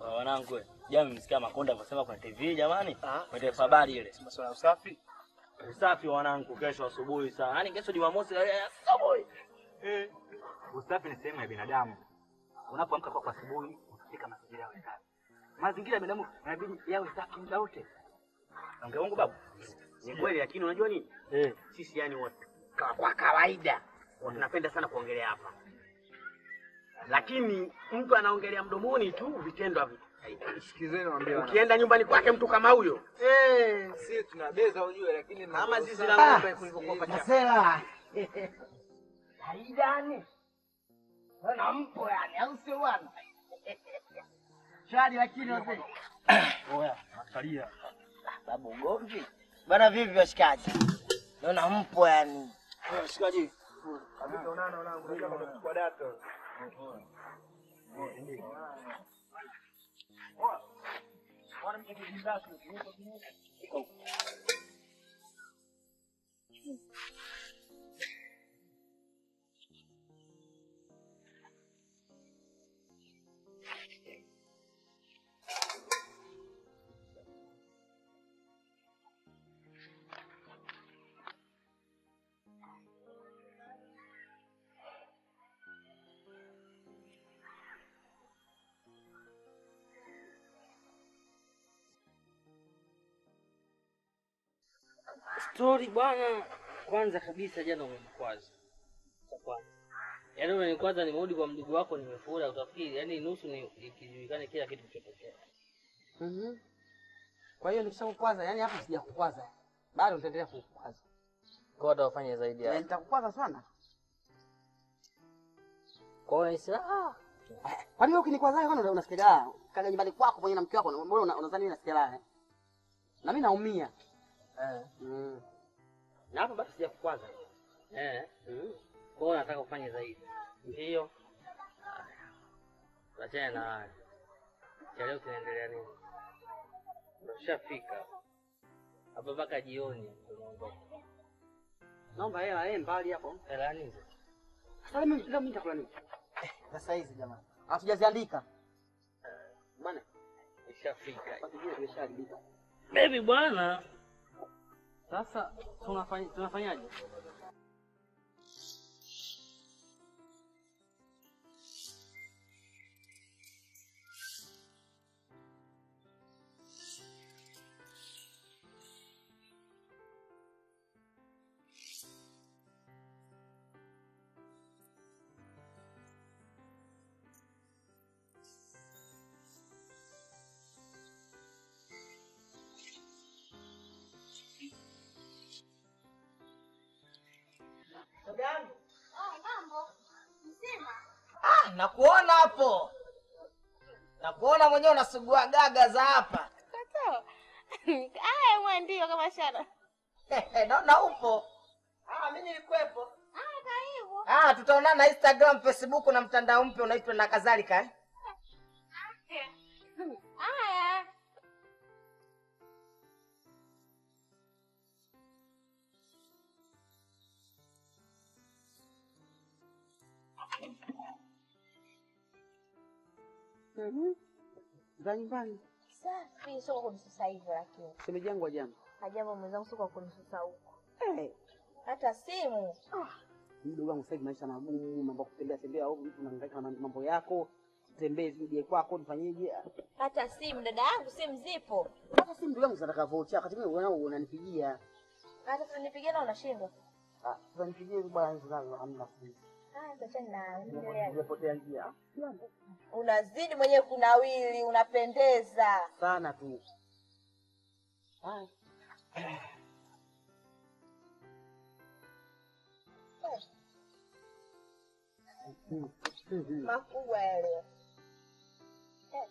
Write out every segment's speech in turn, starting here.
Wanangu, jana msikia Makonda akasema kwenye TV jamani, Ah. kwenye taarifa habari ile. Masuala ya usafi. Usafi wanangu, kesho asubuhi saa. Yaani kesho Jumamosi eh, asubuhi. Eh. Usafi ni sehemu ya binadamu. Unapoamka kwa asubuhi, unafika mazingira yawe safi. Mazingira ya binadamu yanabidi yawe safi muda wote. Ongea wangu babu. Ni kweli lakini unajua nini? Eh. Sisi yani wa- kwa, kwa kawaida tunapenda sana kuongelea hapa. Lakini mtu anaongelea mdomoni tu, vitendo havi. Sikizeni naambia wana. Ukienda nyumbani kwake mtu kama huyo, Eh, si tunabeza ujue lakini kama zizi mnakosa- la ng'ombe kulivyokuwa pacha. Masela. Haidani. Wana mpo yani, au sio bwana? Shari lakini wazee. Oya, makalia. Babu ugomvi. Bana vipi washikaji? Naona mpo yani. Shikaji. Stori bwana, kwanza kabisa jana umenikwaza. Cha kwanza. Yaani umenikwaza nimerudi kwa mdogo wako nimefura utafikiri yaani nusu ni ikijulikana kila kitu kilichotokea. Mhm. Kwa hiyo nikishakukwaza, yani hapa sijakukwaza. Bado nitaendelea kukukwaza. Kwa hiyo utafanya zaidi Eh, hapo. Nitakukwaza sana. Kwa hiyo unahisi ah, Kwa nini ukinikwaza wewe kwani unasikia raha? Kaga nyumbani kwako pamoja na mke wako, mbona una- unadhani mimi nasikia raha? eh? Na mimi naumia. eh. Mm. Na hapa bado sijakukwaza. Eh. Mm. Kwa hiyo nataka ufanye zaidi. Ndio. Achana na haya. Cha leo kinaendelea nini? Unashafika. Hapa mpaka jioni tunaondoka. Naomba hela eh mbali hapo. Hela nini? Sasa mimi leo mimi nitakula nini? Sasa hizi jamani. Hatujaziandika. Bwana, Ishafika. kwa kijiji kimeshaharibika. Baby bwana. Sasa tunafanya tunafanyaje? Ah, nakuona hapo. Nakuona mwenyewe unasugua gaga za hapa. Aya, mwe ndio kama shana. Naona upo. Ah, mimi nilikuwepo. Ah, karibu. Ah, tutaonana Instagram, Facebook na mtandao mpya unaitwa na kadhalika eh? Aya. Mhm. Za nyumbani. Safi, sio kwa sasa hivi lakini. Shemeji yangu wa jana. Hajambo mwenzangu sio kwa kunisusa huko. Eh, Hata simu. mdogo wangu sasa hivi maisha magumu, mambo ya kutembea tembea au mtu unahangaika na mambo yako. Tembee zije kwako nifanyeje? Hata simu dada yangu simu zipo. Hata si mdogo wangu nataka vocha, wakati mwingine wewe unanipigia. Hata tunanipigia na unashindwa. Ah, sasa nipigie bwana zangu hamna simu. Ah, tuachane na endelea. Nimepotea njia. Unazidi mwenyewe kunawili, unapendeza. Sana tu. Haya. Makubwa yale. Eh.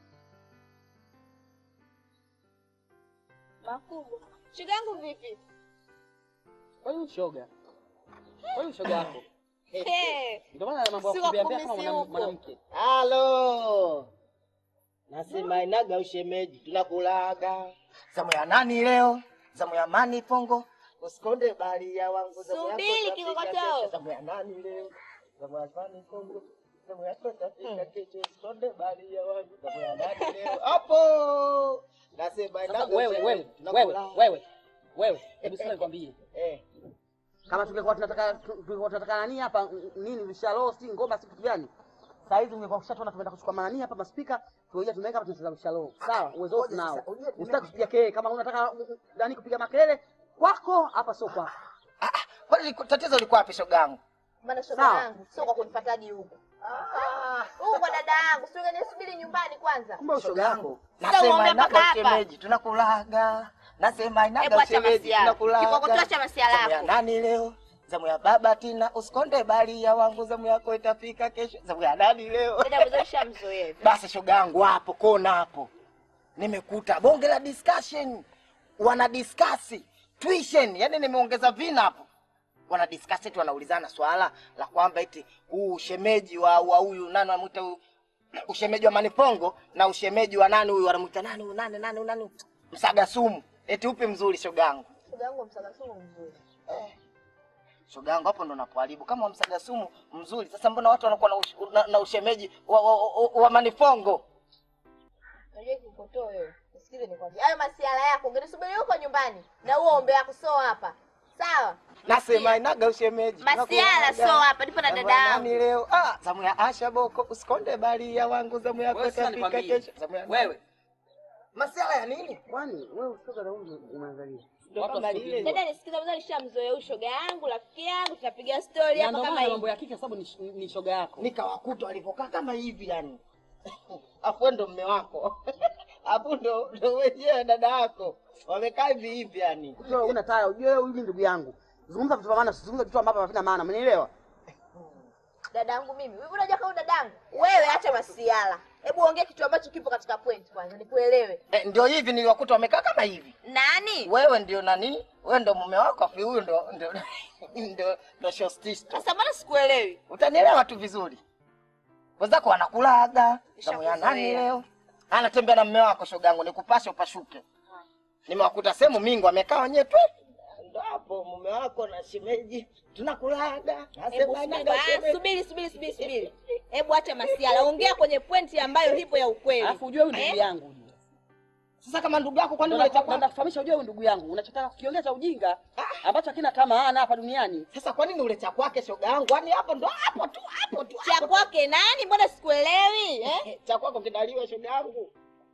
Makubwa. Shoga yangu vipi? Kwa hiyo shoga. Kwa hiyo shoga yako. Eh. Ndio maana mambo ya Si kumbea kama wakumisi mwanam- huko. mwanamke. Halo. Nasema inaga ushemeji, tunakulaga. Zamu ya nani leo? Zamu ya mani pongo. Usikonde bali ya wangu zamu yako. Subiri, tunapiga kikokotoo. kesho. Zamu ya nani leo? Zamu ya mani pongo. zamu yako itafika kesho, usikonde bali ya wangu, zamu ya nani leo? Hapo nasema Sasa inaga wewe shemeji, wewe tunakula. wewe wewe wewe, hebu sasa nikwambie, Eh, kama tungekuwa tunataka tu- tungekuwa tunataka nani hapa n- nini vishalo si ngoma si kitu gani? Saa hizi ungekuwa ushatona tumeenda kuchukua manani hapa maspika, tuoja tumeweka hapa tunacheza vishalo. Sawa, uwezo wote ngoja nao. sasa, ujue tume- Usitaki kupiga kelele kama unataka mm, mm, nani kupiga makelele kwako hapa sio kwako. ah, ah, kwani liko- tatizo liko wapi shogangu? Maana shoga Sawa. yangu sio kwa kunifuata hadi huku. Ah, Huku kwa dada yangu, sio nisubiri nyumbani kwanza. Kumbe ushoga yako. Sasa nasema uombe inaga mpaka hapa. shemeji, tunakulaga. Nasema Hebu inaga acha shemeji, masiala. tunakulaga. Kikokotoa cha masiala Zamu ya yako. nani leo? Zamu ya baba Tina, usikonde bali ya wangu, zamu yako itafika kesho. Zamu ya nani leo? Dada mzee shamzoea hivi. Basi shogangu hapo kona hapo, nimekuta bonge la discussion, wana discuss tuition, yani nimeongeza vina hapo, wana discuss eti wanaulizana swala la kwamba eti huu ushemeji wa wa huyu nani wanamuita huyu ushemeji wa Manipongo na ushemeji wa nani huyu wanamuita nani huyu nani nani huyu nani Msaga Sumu, eti upi mzuri shogangu? Shoga yangu msaga sumu mzuri. Shogangu hapo ndo napoharibu. Kama wa Msaga Sumu mzuri, sasa mbona watu wanakuwa na, ush, na, na ushemeji wa, wa, wa, wa Manipongo? Unajua kikokotoa wewe. Usikize nikwambie. Hayo masiala yako ungenisubiri huko nyumbani na huo ombe yako sio hapa. Sawa? Nasema inaga ushemeji. Masiala Tunakulaga. sio hapa, nipo na Zamu dada ya yangu. nani leo? Ah, zamu ya Asha Boko, usikonde bali ya wangu, zamu yako Wewe sasa itafika nikwambie. kesho. Zamu ya Wewe Masiala ya nini? kwani wewe ushoga na huyu umeangalia? Ndio Watu kama wasipige. lile. Dada nisikiza mzee nishamzoea huyu shoga yangu, rafiki yangu, tunapiga story Na hapa ndio kama maana hivi. mambo ya kike sababu ni, ni shoga yako. Nikawakuta walivyokaa kama hivi yani. Afu ndo mme wako. Afu ndo ndo wenyewe dada yako. Wamekaa hivi hivi yani. Wewe una taya, ujue wewe huyu ndugu yangu. Zungumza vitu vya maana, usizungumze vitu ambavyo havina maana. Umenielewa? Dadangu mimi. Wewe unajua kama dadangu? Wewe acha masiala. Hebu ongea kitu ambacho kipo katika point kwanza nikuelewe. Eh, ndio hivi niliwakuta wamekaa kama hivi. Nani? Wewe ndio nani? Wewe ndo mume wako afi huyu ndo ndo ndo ndo shostisto. Sasa mbona sikuelewi? Utanielewa tu vizuri. Wenzako wanakulaga. Zamu ya nani Nishakuzoea. leo? Anatembea na mume wako shogangu, nikupashe upashuke. Nimewakuta sehemu mingi wamekaa wenyewe tu. Ndo hapo mume wako na shemeji tunakulaga. Hebu Nasema subiri, inaga ah, shemeji. subiri, subiri, subiri, subiri. Hebu acha masiala. Ongea kwenye pointi ambayo ipo ya ukweli. Alafu ujue huyu ndugu Eh? yangu ujue. Sasa kama ndugu yako kwani Ndio unaleta nataka kwa? kufahamisha ujue huyu ndugu yangu. Unachotaka kukiongea cha ujinga ambacho hakina hata maana hapa duniani. Sasa kwa nini uleta kwake shoga yangu? Yaani hapo ndo hapo tu hapo tu. Cha hapo tu. kwake nani? Mbona sikuelewi? Eh? Cha kwako kinaliwa shoga yangu.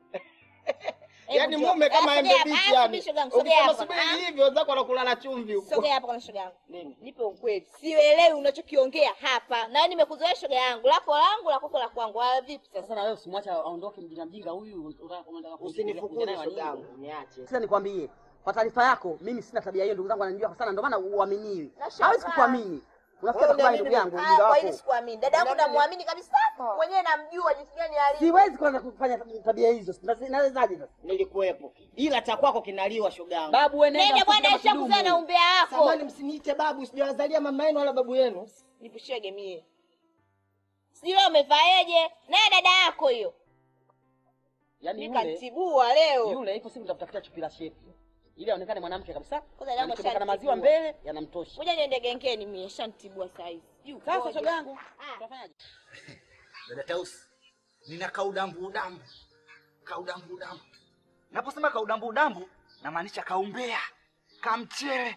Hebu Yaani njoo. mume kama Ah, embe sogea hapa. bichi Ah, yani. subiri shoga yangu, sogea Ukisema hapa. subiri Ah. hivyo wenzako wanakula na chumvi huko. Sogea hapa kwa shoga yangu. Nini? Nipe ukweli. Sielewi unachokiongea hapa. Na nimekuzoea shoga yangu. Lako langu, la kwako la kwangu. Ah, vipi sasa? Sasa na wewe usimwache aondoke mjinga mjinga huyu. unataka- unataka kuja Usinifukuze naye wa shoga nini? yangu, niache. Sasa nikwambie, kwa taarifa yako, mimi sina tabia hiyo, ndugu zangu wananijua sana, ndio maana uaminiwi. Nashangaa. Hawezi kukuamini. Unafikia Wewe kubali uniamini ndugu yangu, Ah, ujinga kwa hili wako. sikuamini. Dada yangu Uniamini? namwamini kabisa. Mwenyewe namjua jinsi gani alivyo. Siwezi kwanza kufanya tabia hizo. Sina- Nawezaje sasa? Nilikuwepo. Ila cha kwako kinaliwa shoga yangu. Babu wewe nenda Nenda bwana, mfuke kama ishakuzaa na kidumu. umbea wako. Samani msiniite babu, sijawazalia mama yenu wala babu yenu. Nipushie gemie. Sijui leo umevaeje? Naye dada yako hiyo. Yaani yule Nikatibua leo. yule ipo siku nitafutafutia chupi la shepu. Ili aonekane mwanamke kabisa. Kwanza damu Alichomeka na ashanitibua. maziwa mbele yanamtosha. Ngoja niende gengeni mie, shantibua saa hizi. Sijui Sasa ukoje. shoga yangu, Ah. tunafanyaje? Dada Tausi, nina kaudambu udambu, kaudambu udambu. Naposema kaudambu udambu, namaanisha kaumbea, kamchele.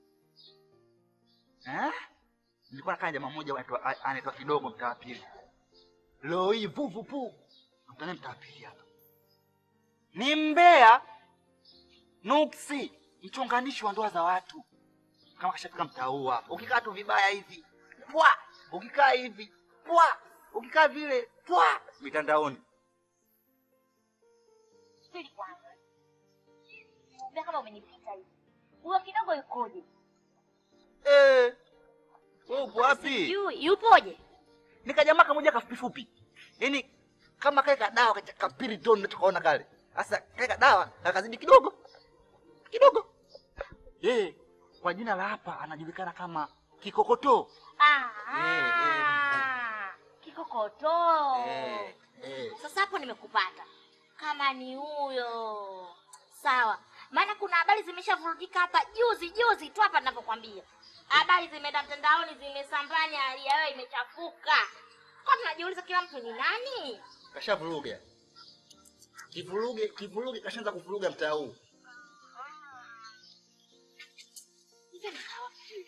Eh? Nilikuwa nakaa na jamaa mmoja anaitwa- a- anaitwa kidogo mtaa wa pili. Leo hii vuvu pu. Mtani mtaa wa pili hapa. Ni mbea nuksi, mchonganishi wa ndoa za watu. Kama kashafika mtaa huu hapa. Ukikaa tu vibaya hivi, pwa, ukikaa hivi, pwa, ukikaa vile, pwa, mitandaoni. Subiri kwanza. Mbona kama umenipita hivi? Huyo kidogo yukoje? Eh. Wewe upo wapi? Sijui, yupoje? Nikajamaa kamoja kafupi fupi. Yaani kama kaeka dawa kacha kapiri ton unachokaona kale. Sasa kaeka dawa kakazidi kidogo. Kidogo. Eh, kwa jina la hapa anajulikana kama Kikokoto. Ah, Eh, ah, kikokoto. Eh, eh. Sasa hapo nimekupata. Kama ni huyo. Sawa. Maana kuna habari zimeshavurugika hapa juzi juzi tu hapa ninavyokwambia. Habari zimeenda mtandaoni zimesambanya hali ya wewe imechafuka. Kwa tunajiuliza kila mtu ni nani? Kashavuruga. Kivuruge, kivuruge kashaanza kuvuruga mtaa huu. Hivi mkawa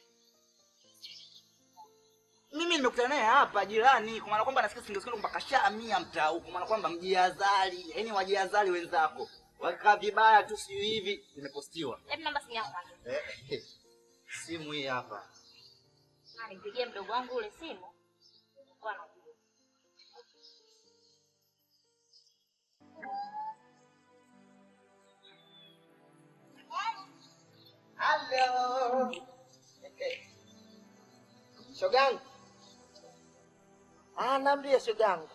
Mimi nimekutana naye hapa jirani, kwa maana kwamba nasikia singesikia kwamba kashahamia mtaa huu, kwa maana kwamba mjiazali, yaani wajiazali wenzako. Wakaa vibaya tu siyo hivi, nimepostiwa. Hebu namba simu yako kwanza. Eh, simu hii hapa. Ah, Nipigie mdogo wangu ule simu. Kwa anajua. Hello. Shogangu. Ah, naambia shogangu.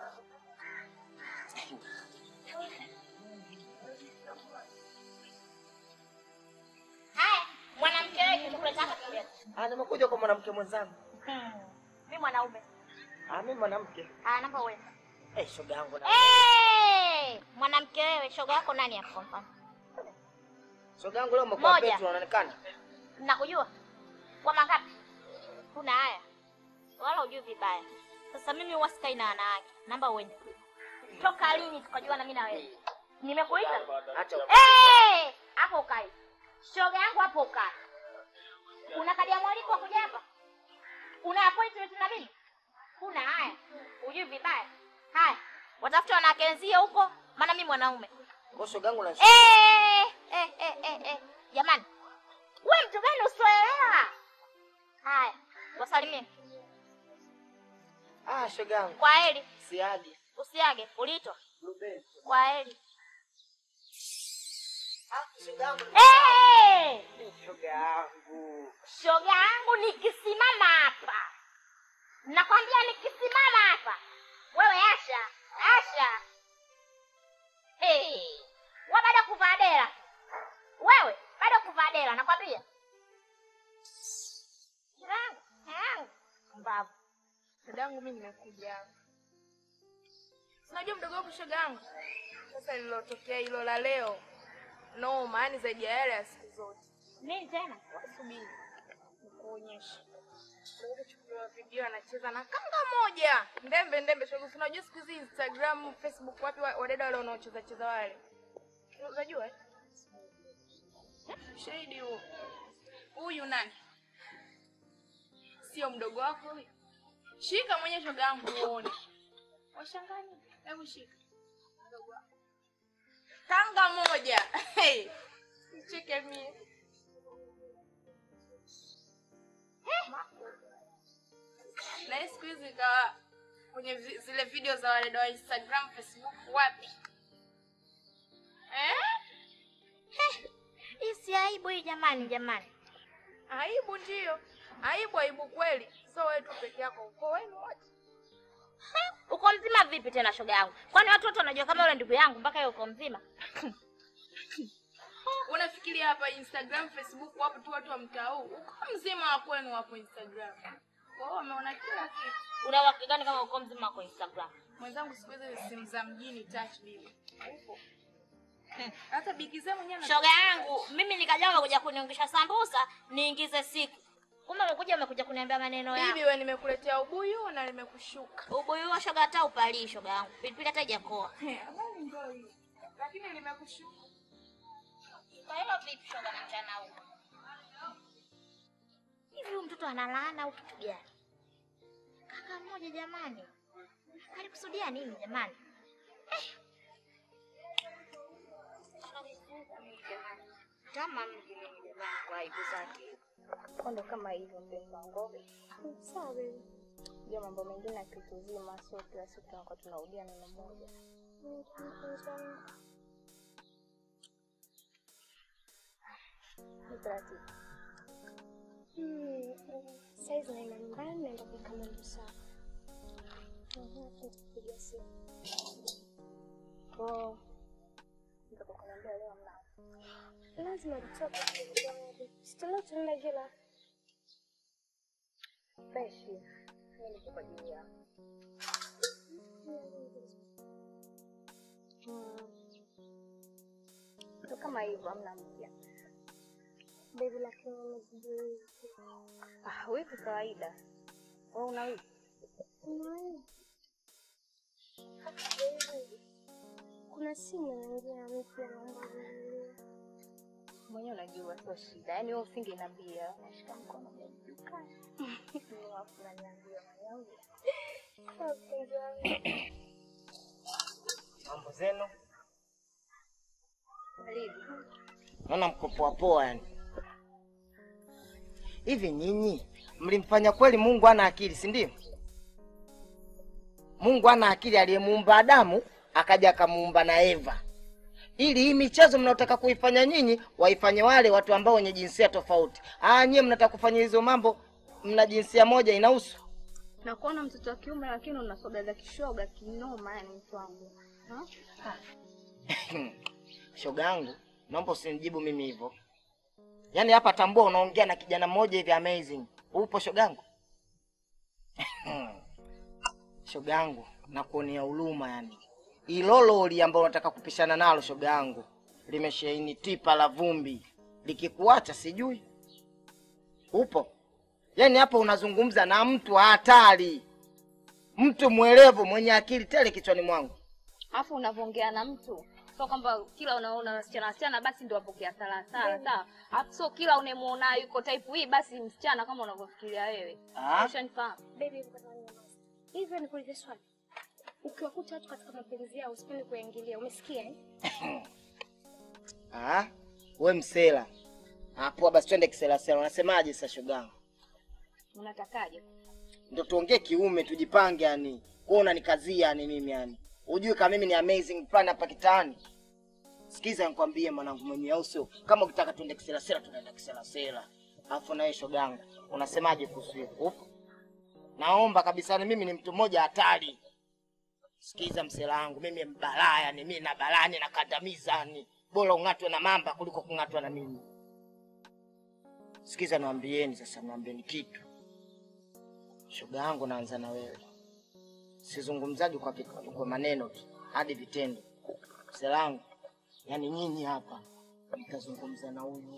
Haya, mwanamke wewe kimekuleta hapa kimbele. Ah, nimekuja kwa mwanamke mwenzangu. Mimi mwanaume. Ah, mimi mwanamke. Ah, namba wewe. Eh, shogangu na. Eh, mwanamke wewe, shoga yako nani hapo kwa mfano? Shogangu leo umekuwa Moja. Petro unaonekana. Nakujua. Kwa mangapi? Kuna haya. Wala hujui vibaya. Sasa mimi huwa sikai na wanawake. Namba uende. Toka lini tukajua na mimi na wewe? Nimekuita? Acha. Eh, hapo ukai. Shoga yangu hapo ukai. Una kadi ya mwaliko wa kuja hapa? Una appointment na mimi? Kuna haya. Hujui vibaya. Haya. Watafuta wanawake wenzio huko, maana mimi mwanaume. Kwa shogangu na Eh, eh, eh, eh, eh. Jamani, we mtu gani usioelewa? Haya, wasalimie Ah, shogangu. kwa heri. Siagi. Usiage, uliitwa kwa heri. Ah, shogangu. Eh, Shogangu. shoga yangu nikisimama hapa, nakwambia nikisimama hapa, wewe Asha, Asha, hey. wa baada ya kuvaa dera, wewe baada ya kuvaa dera, nakwambia yangu yangu mbavu Dadangu mimi nimekuja. Unajua mdogo wangu shoga yangu. Sasa lilotokea hilo la leo. No, maana zaidi ya yale ya siku zote. nini tena? Subiri. Nikuonyeshe. Ndio kuchukua video anacheza na kanga moja. Ndembe ndembe shoga. Si Unajua siku hizi Instagram, Facebook wapi wa- wadada wale wanaocheza cheza wale. Unajua? eh? Shahidi huo. Huyu nani? Sio mdogo wako huyu. Shika mwenye shoga yangu uone. Washangani. Hebu shika. Mdogo wako. Kanga moja. Hey. Cheke mie. Na hii siku hizi ikawa kwenye vi- zile video za wale wa Instagram, Facebook wapi? Eh? Hii si aibu hii jamani, jamani. Aibu ndio. Aibu aibu kweli. So wewe tu peke yako uko wenu wote. Uko mzima vipi tena shoga yangu? Kwani watu wote wanajua kama yule ndugu yangu mpaka yeye uko mzima? Unafikiria hapa Instagram, Facebook wapo tu watu wa mtaa huu. Uko mzima wa kwenu wapo Instagram. Kwa hiyo wameona kila kitu. Una uhakika gani kama uko mzima kwa Instagram? Mwenzangu siku hizi simu za mjini touch bibi. Upo. Hata bikize mwenyewe ana- Shoga yangu, mimi nikajua umekuja kuniongesha sambusa, niingize siku. Kumbe umekuja umekuja kuniambia maneno yako. Bibi wewe nimekuletea ubuyu na nimekushuka. Ubuyu wa shoga hata upalii shoga yangu. Pilipili hata haijakoa. Habari ndio hiyo. Lakini nimekushuka. Kwa hiyo vipi shoga na mchana huu? Hivi huyu mtoto analaana au kitu gani? Kaka mmoja jamani. Alikusudia nini jamani? Eh. Kama mjini jamani kwa aibu zake. Ndo kama hivyo mpenzi wangu. Sawa baby. Ndio mambo mengine akituzima, sio kila siku tunakuwa tunarudia neno moja. Ni taratibu. Saizi naenda nyumbani, naenda kuweka mambo sawa. Nitakupigia simu. Oh. Nitakukuniambia leo mnao. Lazima tutoke. Sitala tunaenda kila. Freshi. Mimi niko kwa ajili yako. Ndo kama hivyo hamna mpya. Baby lakini nimejibui. Ah, wivu kawaida. Wewe una wivu? Kuna simu inaingia mpya, naomba unielewe. Mwenyewe unajua sio shida. Yaani wewe usingeniambia. Nashika mkono dukani. Alafu unaniambia mwanangu. Sawa, mpenzi wangu. Mambo zenu? Karibu. Naona mko poa poa yani. Hivi nyinyi mlimfanya kweli Mungu ana akili, si ndio? Mungu ana akili aliyemuumba Adamu akaja akamuumba na Eva, ili hii michezo mnaotaka kuifanya nyinyi waifanye wale watu ambao wenye jinsia tofauti. Ah, nyie mnataka kufanya hizo mambo, mna jinsia moja inahusu Na kuona mtoto wa kiume lakini una soga za kishoga kinoma, yani mtu wangu. Ha? shoga yangu, naomba usinijibu mimi hivyo. Yaani hapa tambua, unaongea na kijana mmoja hivi amazing. Upo shoga yangu? shoga yangu, nakuonea huruma yani. Ilo lori ambalo unataka kupishana nalo shoga yangu limesheheni tipa la vumbi, likikuacha sijui upo. Yaani hapa unazungumza na mtu wa hatari, mtu mwerevu mwenye akili tele kichwani mwangu. Alafu unavyoongea na mtu sio kwamba kila unaona wasichana wasichana basi ndio wapokea sala sala, sawa? Alafu sio kila unemuona yuko type hii basi msichana kama unavyofikiria wewe. Ah. Ushanifahamu? Baby, ngoja ninyamaze. Hivyo nikuulize swali. Ukiwakuta watu katika mapenzi yao usipende kuingilia, umesikia eh? Ah, we msela. Ah, poa basi twende kisela sela. Unasemaje sasa shogangu? Unatakaje? Ndio tuongee kiume tujipange yani. Wewe unanikazia yani mimi yani. Ujue kama mimi ni amazing plan hapa kitaani. Sikiza nikwambie mwanangu mwenye au sio? Kama ukitaka tuende kisela sela tunaenda kisela sela. Alafu na wewe shogangu, unasemaje kuhusu hiyo? Upo? Naomba kabisa ni mimi ni mtu mmoja hatari. Sikiza msela wangu, mimi mbalaa yani, mimi na balani na kandamiza yani. Bora ung'atwe na mamba kuliko kung'atwa na mimi. Sikiza niwaambieni sasa, niwaambieni kitu. Shoga yangu, naanza na wewe. Sizungumzaji kwa, vik- kwa maneno tu, hadi vitendo. Msela wangu, yani nyinyi hapa mtazungumza na huyu.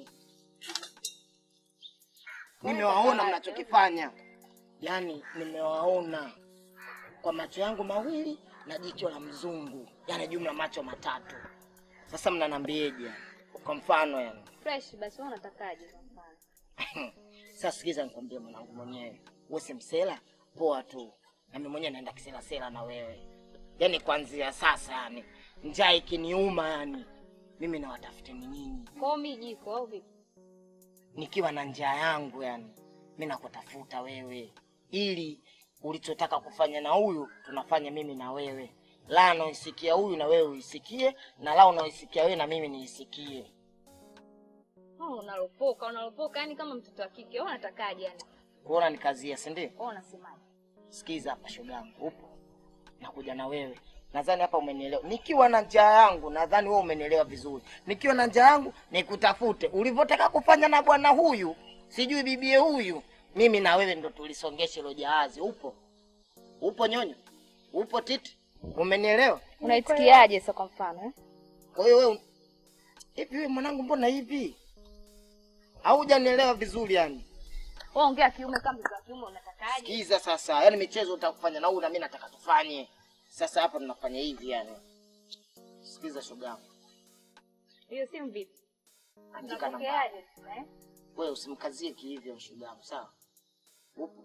Nimewaona mnachokifanya, yani nimewaona kwa macho yangu mawili na jicho la mzungu, yani jumla macho matatu. Sasa mnanambieje? Kwa mfano yani Fresh basi wewe unatakaje kwa mfano? Sasa sikiza nikwambie mwanangu mwenyewe, wewe si msela poa tu, na mimi mwenyewe naenda kisela sela na wewe. Yaani kuanzia sasa, yani njaa ikiniuma, yani mimi nawatafuteni nyinyi, Kwa hiyo mimi jiko au vipi? nikiwa na njaa yangu, yani mimi nakutafuta wewe, ili ulichotaka kufanya na huyu tunafanya mimi na wewe, la unaisikia huyu na wewe uisikie, na la unaisikia wewe na mimi niisikie. Oh, unalopoka, unalopoka yani kama mtoto wa kike. Wewe unatakaje yani? Kuona nikazia, si ndio? Wewe unasemaje? Sikiza hapa shogangu, upo nakuja na wewe. Nadhani hapa umenielewa. Nikiwa na njaa yangu, nadhani wewe umenielewa vizuri. Nikiwa na njaa yangu nikutafute, ulivyotaka kufanya na bwana huyu, sijui bibie huyu, mimi na wewe ndo tulisongeshe hilo jahazi. Upo upo nyonyo, upo titi, umenielewa? Unaitikiaje sasa kwa mfano eh? Kwa hiyo wewe hivi, wewe mwanangu, mbona hivi haujanielewa vizuri yani? Wewe ongea kiume kama mtoto wa kiume unatakaje? Sikiza sasa, yani michezo utakufanya na huyu na mimi nataka tufanye. Sasa hapa tunafanya hivi yani. Sikiza shoga, Hiyo simu vipi? andika namba. Unapokeaje eh? Wewe usimkazie kihivyo shoga, sawa? Upo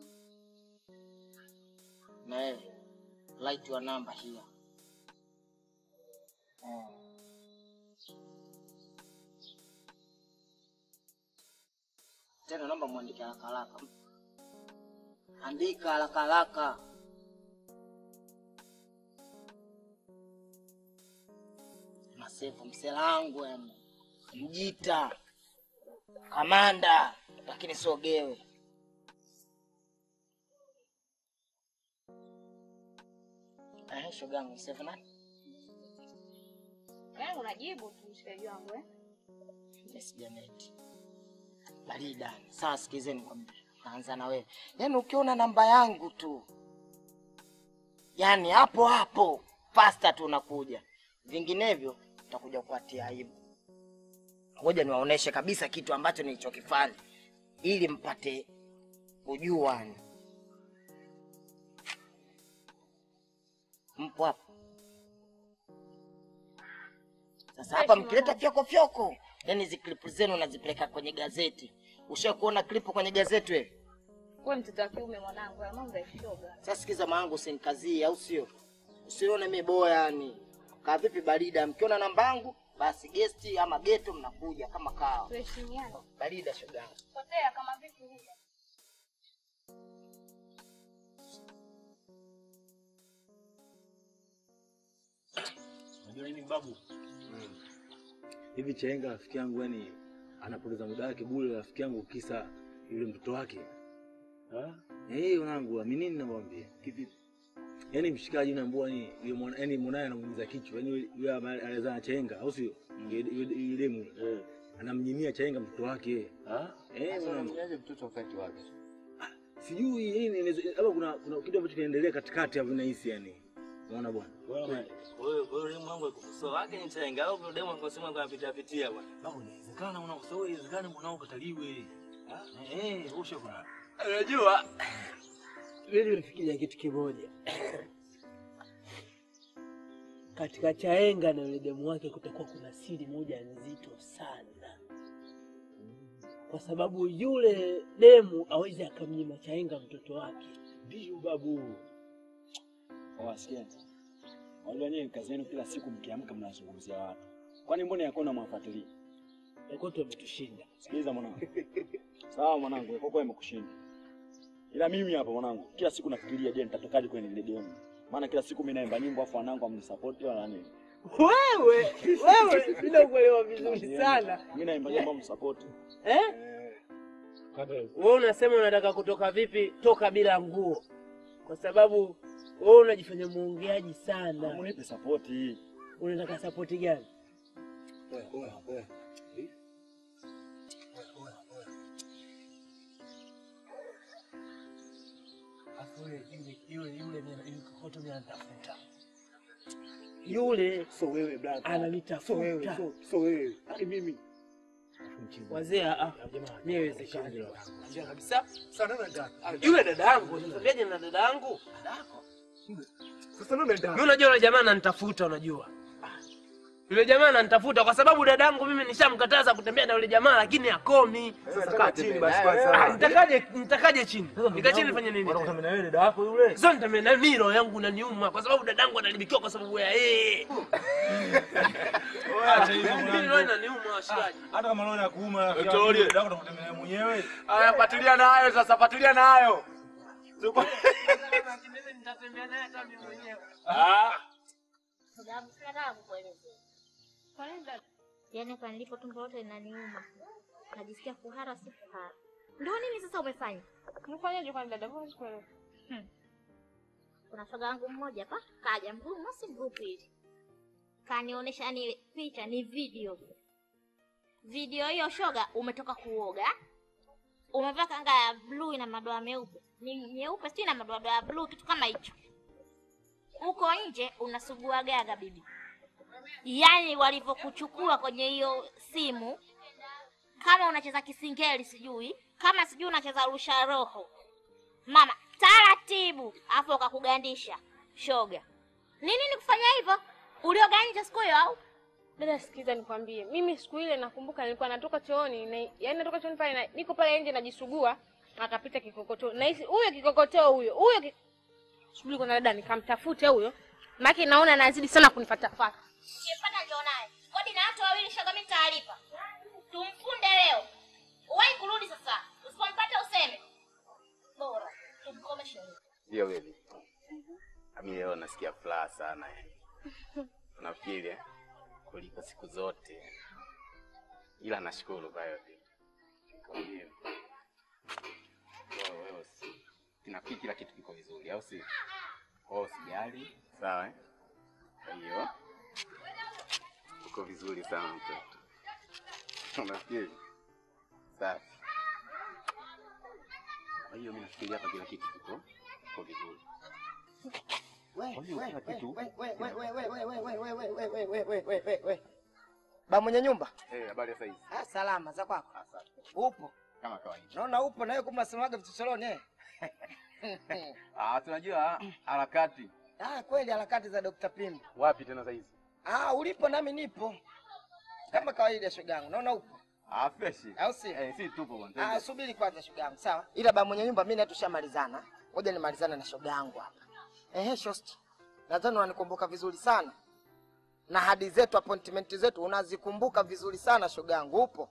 na wewe, write your number here. Eh. Tena naomba muandike haraka haraka, andika haraka haraka. Masefu mselangu yani, mjita kamanda, lakini sogewe. Eh, shogangu msefu nani? Yaani unajibu tu mshikaji wangu eh? Yes, Janet. Barida. Sawa, sikizeni nikwambie. Naanza na wewe. Yaani ukiona namba yangu tu, yaani hapo hapo fasta tu unakuja, vinginevyo utakuja kuatia aibu. Ngoja niwaoneshe kabisa kitu ambacho nilichokifanya ili mpate kujua. M- mpo hapa. Sasa hapa mkileta fyoko fyoko, yani hizi klipu zenu nazipeleka kwenye gazeti. Ushawahi kuona klipu kwenye gazeti wewe? Wewe mtoto wa kiume mwanangu, haya mambo ya shoga. Sasa sikiza maangu, usinikazie au sio? Usione mimi boya yani. Kaa vipi barida, mkiona namba yangu basi gesti ama geto mnakuja kama kawa. Tuheshimiane. Barida shoga yangu. Potea kama vipi vile. Unajua nini babu? Hivi Chenga rafiki yangu yani anapoteza muda wake bure rafiki yangu kisa yule mtoto wake. Ah? Eh, unangu amini nini namwambia? Kivipi? Yaani mshikaji unaambua ni yule mwana yani mwanae anamuumiza kichwa. Yaani yule anaweza Chenga au sio? Yule yule demu. Eh. Anamnyimia Chenga mtoto wake. Ah? Eh, unangu. mtoto wakati wake. Sijui yani inaweza- labda kuna kuna kitu ambacho kinaendelea katikati hapo nahisi yani. Unaona bwana? Wewe wewe demu wangu ikukosoa wake ni chenga au yule demu akosema kwa pitia pitia bwana. Babu inawezekana unakosoa, inawezekana mwanao kataliwe. Eh, eh, ushe bwana. Unajua, mimi nilifikiria kitu kimoja katika Chaenga na yule demu wake kutakuwa kuna siri moja nzito sana, kwa sababu yule demu awezi akamnyima Chaenga mtoto wake. Ndio babu. Wasikia. Wajua nyewe kazi yenu kila siku mkiamka mnazungumzia watu. Kwani mbona yakona mwafuatilia? Yakoto wametushinda. Sikiliza mwanangu. Sawa mwanangu, Yakoko amekushinda. Ila mimi hapa mwanangu, kila siku nafikiria je, nitatokaje kwenye ile game. Maana kila siku mimi naimba nyimbo afu wanangu amnisupport wala nini. Wewe wewe, bila kuelewa vizuri sana Mimi naimba nyimbo amnisupport. eh? Wewe unasema unataka kutoka vipi? Toka bila nguo, kwa sababu wewe unajifanya muongeaji sana. Unipe support hii. Unataka sapoti gani? Afu yule yule yule yule kokoto mimi anatafuta yule, So wewe brother. ananitafuta wewe, so, so wewe. Hadi mimi. wazee. ah, Mimi haiwezekani kabisa. Yule dada yangu, nitambiaje na dada yangu? Sasa nani ndio? Mimi unajua yule jamaa ananitafuta, unajua yule jamaa ananitafuta kwa sababu dada yangu mimi nishamkataza kutembea na yule jamaa, lakini hakomi. Sasa kaa chini basi Ah, kwanza. Nitakaje nitakaje chini? Nika chini nifanye nini? Unataka na wewe dada yako yule. Sasa nitembea na mimi roho yangu inaniuma kwa sababu dadangu analibikiwa kwa sababu ya yeye. Acha hizo Mimi roho mwanangu. inaniuma washikaji. Hata kama leo nakuuma rafiki Etolie. yangu, dada yako utakutembelea mwenyewe. Aya, fuatilia nayo sasa, fuatilia nayo. Mimi nitatembea naye hata mimi mwenyewe. Ah, Sababu nataka kukuelezea. Kwa nini dada? Yaani kwa nilipo tumbo lote linaniuma. Najisikia kuhara si kuhara. Ndio nini sasa umefanya? Mfanyaje kwa dada? Mbona sikuelewa? Kuna shoga yangu mmoja hapa kaja mgumu si group hili. Kanionyesha ni picha ni video. Video hiyo shoga umetoka kuoga. Umevaa kanga ya blue na madoa meupe. Ni nyeupe si na madoa ya blue kitu kama hicho. Uko nje unasugua gaga bibi. Yaani walivyokuchukua kwenye hiyo simu kama unacheza kisingeli sijui, kama sijui unacheza rusha roho. Mama, taratibu, afu ukakugandisha shoga. Ni nini kufanya hivyo? Ulioga nje siku hiyo au? Dada, sikiza nikwambie, mimi siku ile nakumbuka nilikuwa natoka chooni na yani natoka chooni pale na, niko pale nje najisugua, akapita kikokotoo. Na hisi huyo kikokotoo huyo huyo ki... subiri kwanza dada, nikamtafute huyo, maana naona anazidi sana kunifatafata. Sipata ndio naye. Kodi na watu wawili shoga mimi taarifa. Tumfunde leo. Uwahi kurudi sasa. Usipompata useme. Bora. Tumkomeshe. Ndio baby. Mimi leo nasikia furaha sana yani. Nafikiri eh, kuliko siku zote. Ila nashukuru kwa yote. Kwambie. Wewe wewe si. Nafikiri kila kitu kiko vizuri au si? Oh, sijali. Sawa eh? Kwa hiyo uko vizuri sana mtoto. Unafikiri? Safi. Kwa hiyo mimi nafikiri hapa kila kitu kiko kiko vizuri. Ba mwenye nyumba, Eh, habari ya saizi? ah, salama za kwako. Asante. Upo? Kama kawaida. Naona upo na wewe kumbe unasemaga vichochoroni eh? Ah, tunajua harakati. Ah, kweli harakati za Dr. Pimbo. Wapi tena saizi? Ah, ulipo nami nipo. Kama kawaida shogangu. Naona upo. Ah, fresh. Au si? Eh, si tupo bwana. Ah, subiri kwanza shogangu. Sawa. Ila ba mwenye nyumba mimi na tushamalizana. Ngoja nimalizane na shogangu hapa. Ehe, shosti. Nadhani unanikumbuka vizuri sana. Na hadi zetu appointment zetu unazikumbuka vizuri sana shogangu. Upo?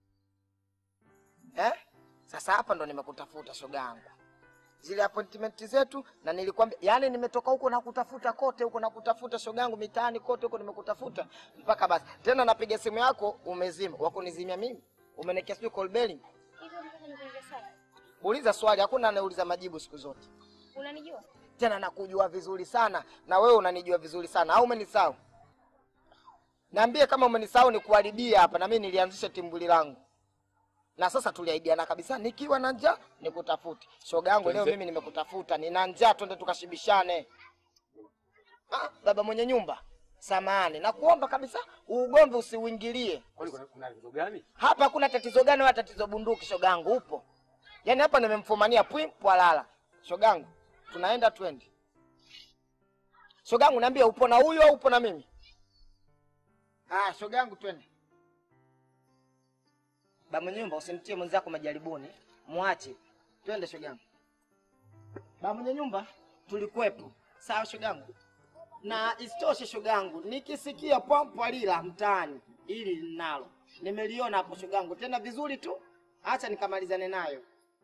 Eh? Sasa hapa ndo nimekutafuta shogangu. Zile appointment zetu na nilikwambia, yani nimetoka huko na kutafuta kote huko na kutafuta shogangu mitaani kote huko nimekutafuta mpaka basi. Tena napiga simu yako umezima. Wako nizimia mimi? Umenikia sijui call belling? Hivyo nataka nikuulize sana. Uliza swali, hakuna anayeuliza majibu siku zote. Unanijua? Tena nakujua vizuri sana na wewe unanijua vizuri sana au umenisahau? Niambie kama umenisahau nikuharibia hapa na mimi nilianzisha timbuli langu. Na sasa tuliahidiana kabisa nikiwa na njaa nikutafute. Shoga yangu leo Tulize- mimi nimekutafuta, nina njaa twende tukashibishane. Ah, baba mwenye nyumba. Samahani, nakuomba kabisa ugomvi usiuingilie. Kwani kuna kuna tatizo gani? Hapa hakuna tatizo gani wala tatizo bunduki, shogangu, upo? Yaani hapa nimemfumania pwi pwalala. Shogangu, tunaenda twende. Shogangu, niambie upo na huyu au upo na mimi? Ah, shogangu, twende. Ba mwenye nyumba, usimtie mwenzako majaribuni, mwache. Twende shogangu. Ba mwenye nyumba, tulikuwepo. Sawa shogangu. Na isitoshe shogangu, nikisikia pwampwalila mtaani, ili linalo nimeliona hapo shogangu, tena vizuri tu, acha nikamalizane nayo.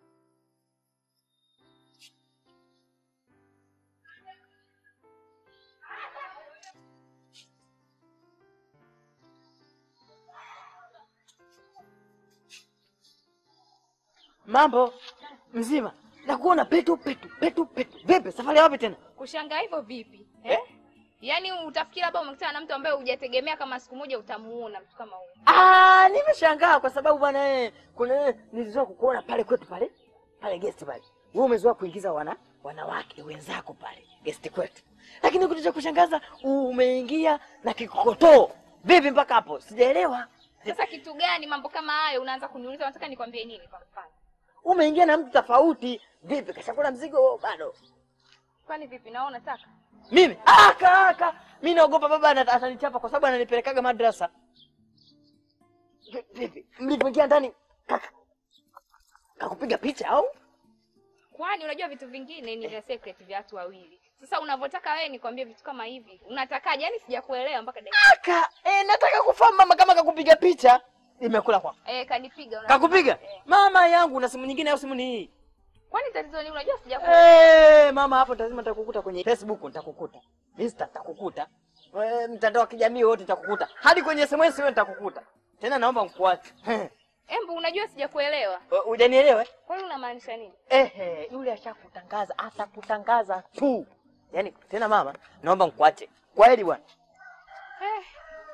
Mambo mzima, nakuona petu petu petu petu. Vipi, safari ya wapi tena? Kushangaa hivyo vipi? Eh? Yaani utafikiri labda umekutana na mtu ambaye hujategemea kama siku moja utamuona mtu kama huyo. Ah, nimeshangaa kwa sababu bwana eh, kuna eh, nilizoea kukuona pale kwetu pale pale guest pale. Wewe umezoea kuingiza wana wanawake wenzako pale guest kwetu, lakini kitu cha kushangaza umeingia na kikokotoo. Vipi mpaka hapo? Sijaelewa. Sasa kitu gani mambo kama hayo unaanza kuniuliza unataka nikwambie nini kwa mfano? Umeingia na mtu tofauti. Vipi, kashakula mzigo bado? Kwani vipi na wewe unataka? Mimi ah, kaka, mimi naogopa baba ana- atanichapa kwa sababu ananipelekaga madrasa. Vi- Vipi, mlivyoingia ndani kaka kakupiga picha au? Kwani unajua vitu vingine ni vya secret vya watu wawili. Sasa unavyotaka wewe nikwambie vitu kama hivi. Unatakaje? Yaani sijakuelewa mpaka dakika. Aka, eh, nataka kufahamu mama kama kakupiga picha. Imekula kwa. Eh, kanipiga una. Kakupiga? Mama yangu na simu nyingine au simu ni hii? Kwani tatizo ni unajua sijakuelewa. Eh, mama hapo lazima nitakukuta kwenye Facebook nitakukuta. Insta nitakukuta. Eh, mtandao wa kijamii wote nitakukuta. Hadi kwenye SMS wewe nitakukuta. Tena naomba mkuache. Embu unajua sijakuelewa. Hujanielewa? Kwani unamaanisha nini? Ehe, yule ashakutangaza, atakutangaza tu. Yaani tena mama, naomba mkuache. Kwa heri bwana. Eh.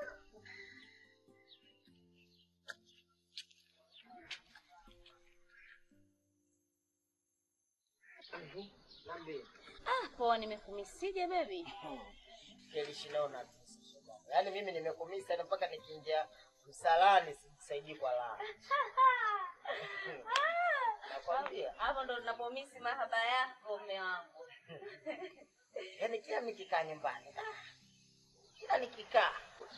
Ah, poa nimekumisije baby? Kelishinaona yaani mimi nimekumisa na mpaka nikiingia msalani sisaidii kwa laa. Nakwambia. Hapo ndo tunapomisi mahaba yako mume wangu. Yaani kila nikikaa nyumbani, kila nikikaa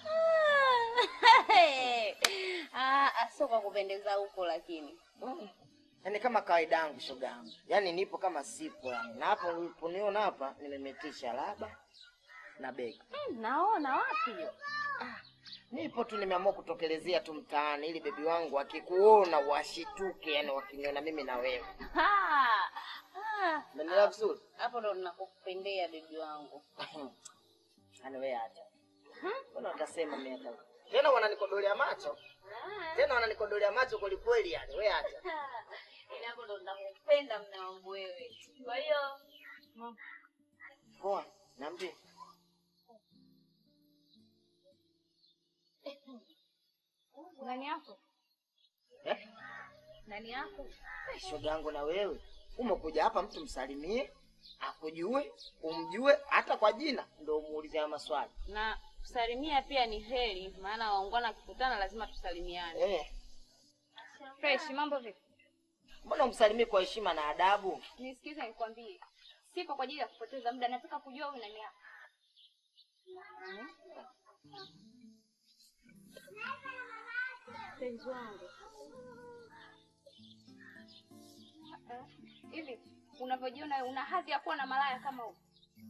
Ah, sio kwa kupendeza huko lakini. yaani kama kawaida yangu shoga yangu, yaani nipo kama sipo yani. Na hapo uliponiona hapa nimemetisha laba na begi. Hmm, naona wapi hiyo? Nipo tu nimeamua kutokelezea tu mtaani ili bebi wangu akikuona washituke, yani wakiniona mimi na wewe. Ah, ah. Umeelewa vizuri? Hapo ndo ninakupendea bibi wangu. Yaani wewe acha. Mbona utasema mimi hata tena wananikodolea macho tena wananikodolea macho kweli kweli, yani wewe acha. Yaani hapo ndo ninakupenda mume wangu wewe. Kwa hiyo Poa, niambie. Nani yako? Eh? Nani yako? Shoga yangu na wewe umekuja hapa, mtu msalimie, akujue, umjue hata kwa jina, ndio umuulize haya maswali na kusalimia pia ni heri, maana waungwana wakikutana lazima tusalimiane. eh. Fresh, mambo vipi? Mbona umsalimie kwa heshima na adabu? Nisikize nikwambie. Sipo kwa ajili ya kupoteza muda, nataka kujua huyu nani hapa. Mpenzi wangu. Eh, Hivi unavyojiona una hadhi ya kuwa na malaya kama huyu?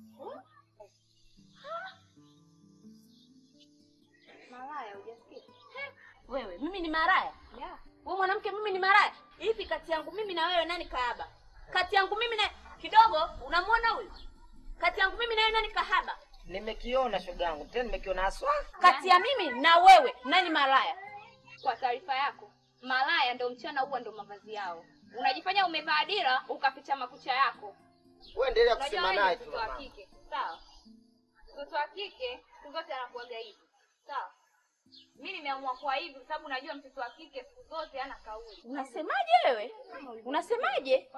Malaya hujasikia? Wewe, mimi ni maraya? Yeah. Wewe mwanamke, mimi ni maraya? Hivi kati yangu mimi na wewe nani kahaba? Kati yangu mimi na kidogo, unamwona huyu? Kati yangu mimi na wewe nani kahaba? Nimekiona shoga yangu, tena nimekiona haswa. Kati ya mimi na wewe nani maraya? Kwa taarifa yako, malaya ndo mchana huwa ndo mavazi yao. Unajifanya umevaa dira ukaficha makucha yako. Wewe endelea Unajua kusema wewe naye ni tu. mtoto wa mama. kike, sawa? Mtoto wa kike siku zote anakuwaga hivi, sawa? Mimi nimeamua kuwa hivi kwa sababu najua mtoto wa kike siku zote hana kauli. Unasemaje wewe? Unasemaje?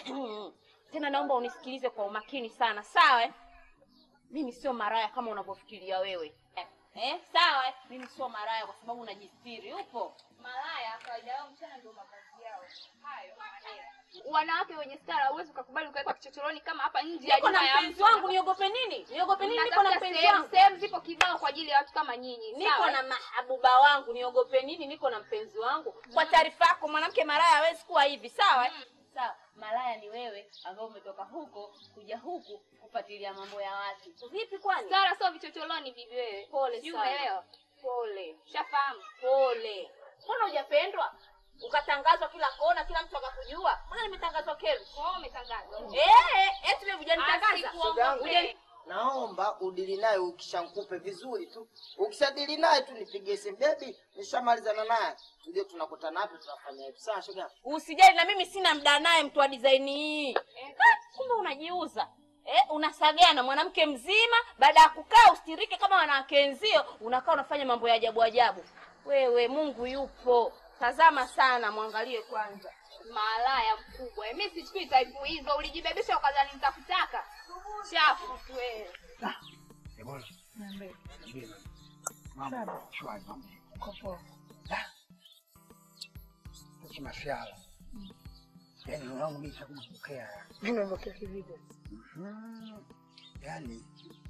Tena naomba unisikilize kwa umakini sana, sawa? eh? Mimi sio maraya kama unavyofikiria wewe. Eh, eh, sawa? eh? Mimi sio maraya kwa sababu najistiri. Upo? Malaya kawaida yao mchana ndio mavazi yao. Hayo maneno. Wanawake wenye stara huwezi ukakubali ukawekwa kichochoroni kama hapa nje ya Niko na nyumba ya mpenzi mtu. wangu, niogope nini? Niogope nini? Niko na Mnatafuta mpenzi sehemu- wangu. Sehemu zipo kibao kwa ajili ya watu kama nyinyi. Niko sawa? na mahabuba wangu, niogope nini? Niko na mpenzi wangu. Kwa taarifa yako, mwanamke maraya hawezi kuwa hivi, sawa? eh? Sawa, malaya ni wewe ambaye umetoka huko kuja huku kufuatilia mambo ya watu. Vipi kwani? Stara sio vichochoroni bibi wewe. Pole Sijui sana. umeelewa? Pole. Shafahamu. Pole. Mbona hujapendwa? Ukatangazwa kila kona, kila mtu akakujua. Mbona nimetangazwa kelu? Kwa umetangazwa. Eh, eti wewe hujanitangaza. Shoga yangu, Hujani- naomba udili naye ukishankupe vizuri tu. Ukishadili naye tu nipigie simu, baby, nishamalizana naye. Tuje tunakutana hapo tunafanya hivi. Sawa shoga yangu? Usijali na mimi sina mda naye mtu wa design hii. Ha, Kumbe unajiuza. Eh, unasagea na mwanamke mzima baada ya kukaa ustirike kama wanawake wenzio, unakaa unafanya mambo ya ajabu ajabu. Wewe Mungu yupo. Tazama sana, mwangalie kwanza. Malaya mkubwa. Mimi sichukui type hizo. Ulijibebesha ukadhani nitakutaka. Chafu tu wewe. Ebola. Mambo shwari mambo. Sasa masiala. Yaani roho yangu mimi shakumpokea. Nimepokea kivipi? Mhm. Yaani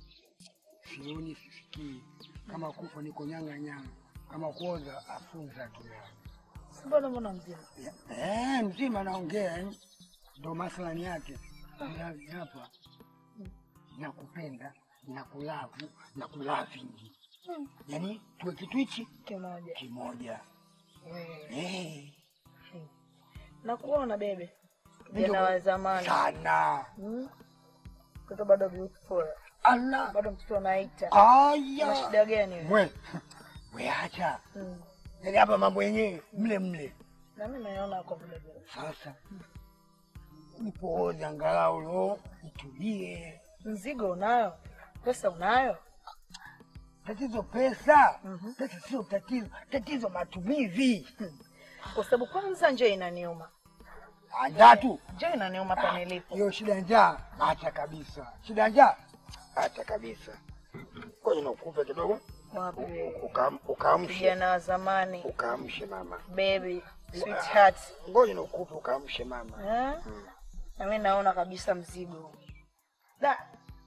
sioni sisikii kama kufa niko nyanga nyanga kama kuoza afunza tu Mbona mbona mzima? Eh, mzima naongea yani. Ndo maslani yake. Yaani hapa nakupenda, nakulavu, nakulavingi. Yaani tuwe kitu hichi Kimoja. kimoja. Eh. Eh, Nakuona bebe. Ndio. Jana wa zamani. sana. Hmm? Mtoto bado beautiful. Allah. Bado mtoto anaita. Aya. Una shida gani wewe? We, we acha. Mm. Yaani hapa mambo yenyewe mle mle. Na mimi naona kwa vile vile. Sasa nipooze angalau leo nitulie. Mzigo unayo? Pesa unayo? Tatizo pesa. Pesa sio tatizo, tatizo matumizi. Kwa sababu kwanza njaa inaniuma. Njaa tu. Njaa inaniuma hapa nilipo. Hiyo shida ya njaa acha kabisa. Shida ya njaa acha kabisa. Ngoja nikupe kidogo. Wapi? Ukam- Ukaamshe. Vijana wa zamani. Ukaamshe mama. Baby, sweetheart. Ngoja nikupe ukaamshe mama. Eh? Na mimi naona kabisa mzigo. Da.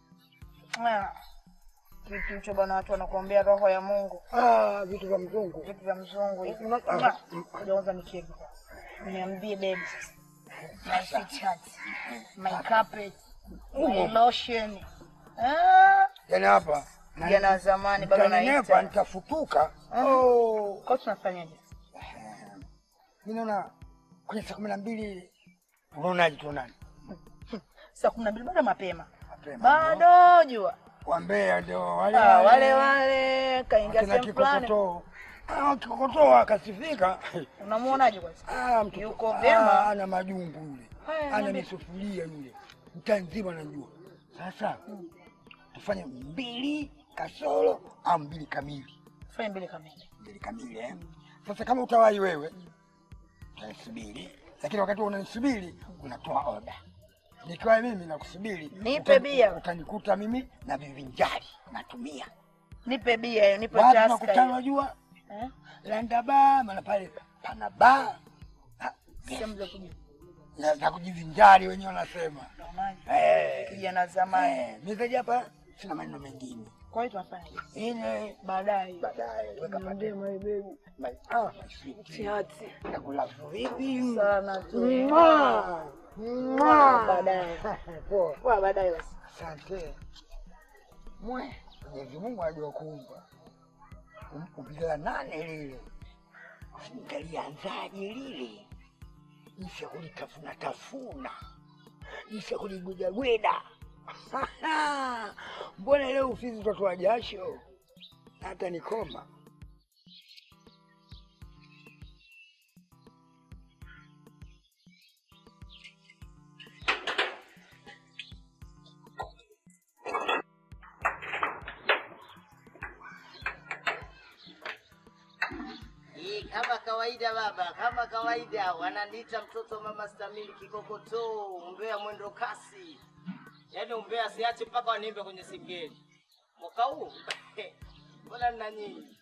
Ah. Kitu hicho bwana watu wanakuambia roho ya Mungu. Ah, vitu vya mzungu. Vitu vya mzungu hivi. Ah, Ngoja kwanza nicheke. Niambie baby sasa. My sweetheart. My carpet. My lotion. Ah. Yaani hapa Vijana wa zamani bado nitanenepa, naita. nitafutuka. Ah. Oh. Kwa tunafanyaje? Mimi naona kwenye saa kumi na mbili unaonaje tuonane? Saa kumi na mbili bado mapema. Mapema. Bado jua. Wambea ndio wale Ah, wale wale kaingia Wakina sehemu fulani. kikokotoo. Ah, kikokotoo akasifika. Unamuonaje kwanza? Ah, mtoto Yuko ah, vyema. ana majungu yule. Haya, Ana niambie. misufuria yule. Mtaa nzima najua. Sasa tufanye mbili kasoro au mbili kamili. Fanya mbili kamili. Mbili kamili eh. Sasa kama utawahi wewe utanisubiri, lakini wakati unanisubiri unatoa oda. Nikiwa mimi nakusubiri, Nipe utani- bia. utanikuta mimi na vivinjari natumia. Nipe bia hiyo, nipe Watu taska nakutana, hiyo. wajua Eh? landa baa, maana pale pana baa Sehemu za kuja. na, na kujivinjari wenyewe wanasema. Eh, kijana zamani. eh, mimi zaidi hapa sina maneno mengine. Kwa hiyo tunafanya hivi. Ile baadaye baadaye weka Niambie my baby. My, ah, Tiati. nakulafu vipi? Sana tu. Mwah. Mwah. Baadaye. Poa. Poa baadaye basi. Asante. Mwe, Mwenyezi Mungu ajua kuumba. Umpila nane lile. Nikalianzaje lile? Nisha kulitafuna tafuna. Nisha kuligweda gweda. Mbona leo ufizi utatoa jasho? Hata nikoma. Hii kama kawaida baba, kama kawaida wananiita mtoto mama Stamili kikokotoo, umbea mwendo kasi. Yaani umbea siache mpaka waniimbe kwenye singeli. Mwaka huu mbona nina nyinyi?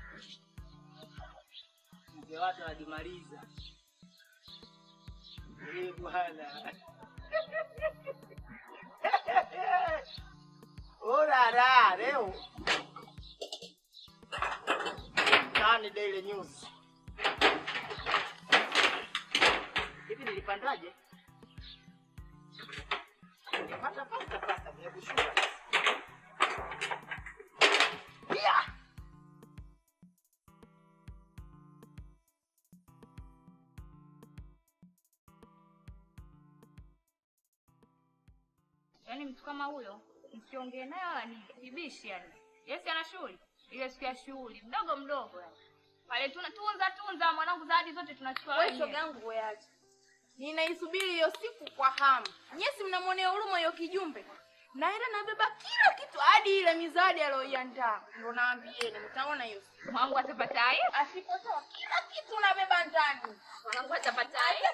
Mzee watu wanajimaliza. Eh bwana. Urara leo. Tani Daily News. Hivi nilipandaje? Nilipata pasta pasta kwenye kushuka. Yeah. Yaani mtu kama huyo msiongee naye wala nini, kibishi yani. Yes ana shughuli. Ile siku ya shughuli mdogo mdogo yani. Pale tuna tunza tunza mwanangu zawadi zote tunachukua Wewe wenyewe. shoga yangu weache. Ninaisubiri hiyo siku kwa hamu. Nyesi mnamwonea huruma hiyo kijumbe. Naenda nabeba kila kitu hadi ile mizadi aliyoiandaa. Ndio naambieni mtaona hiyo siku. Mwanangu atapata haya? Asipotoa kila kitu nabeba ndani. Mwanangu atapata haya?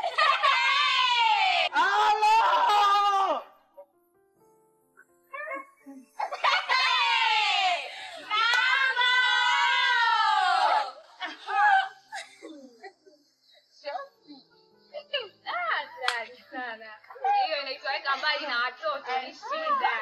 Halo! Ah, hatari sana. Hiyo inaitwa weka mbali na watoto ni shida.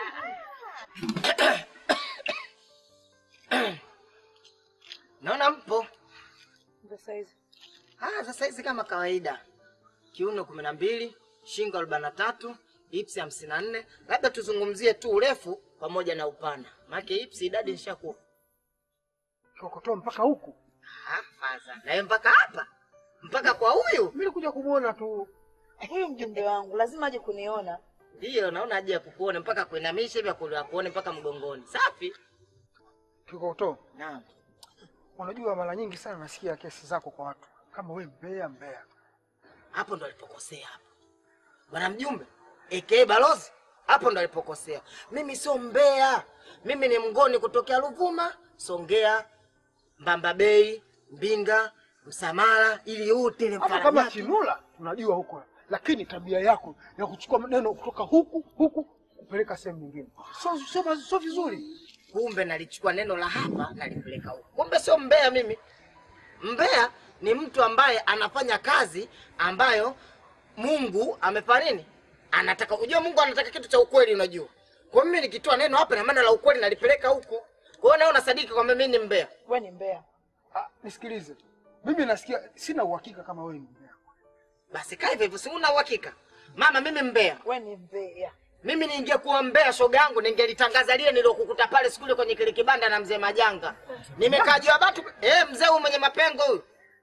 Naona mpo. Sasa hizi. Ah, sasa hizi kama kawaida. Kiuno kumi na mbili, shingo arobaini na tatu, ipsi hamsini na nne. Labda tuzungumzie tu urefu pamoja na upana. Maana ipsi idadi nishakuwa. Kikokotoo mpaka huku. Ah, faza. Na yeye mpaka hapa. Mpaka kwa huyu. Mimi nilikuja kumuona tu. Huyu mjumbe wangu lazima aje kuniona. Ndiyo, naona aje ya kukuone mpaka kuinamisha hivi akulia kuone mpaka mgongoni. Safi. Kikokotoo. Naam. Unajua mara nyingi sana nasikia kesi zako kwa watu kama we mbea mbea. Hapo ndo alipokosea hapo. Bwana mjumbe, aka balozi, hapo ndo alipokosea. Mimi sio mbea. Mimi ni mgoni kutokea Ruvuma, Songea, Mbamba Bay, Mbinga, Msamala, ili yote ile Hata kama Chinula tunajua huko, lakini tabia yako ya kuchukua maneno kutoka huku huku kupeleka sehemu nyingine sio sio sio vizuri. Kumbe nalichukua neno la hapa nalipeleka huko. Kumbe sio mbea mimi. Mbea ni mtu ambaye anafanya kazi ambayo Mungu amefanya nini? Anataka unajua Mungu anataka kitu cha ukweli unajua. Kwa hiyo mimi nikitoa neno hapa na maana la ukweli nalipeleka huko. Kwa hiyo nawe unasadiki kwamba mimi ni mbea. Wewe ni mbea. Ah, nisikilize. Mimi nasikia sina uhakika kama wewe ni mbea. Basi kaa hivyo hivyo, si una uhakika. Mama mimi mbea. Wewe ni mbea. Mimi ningekuwa mbea shoga yangu ningelitangaza lile nilokukuta pale siku ile kwenye kile kibanda na mzee Majanga. Nimekaa juu ya batu eh, mzee huyu mwenye mapengo huyu.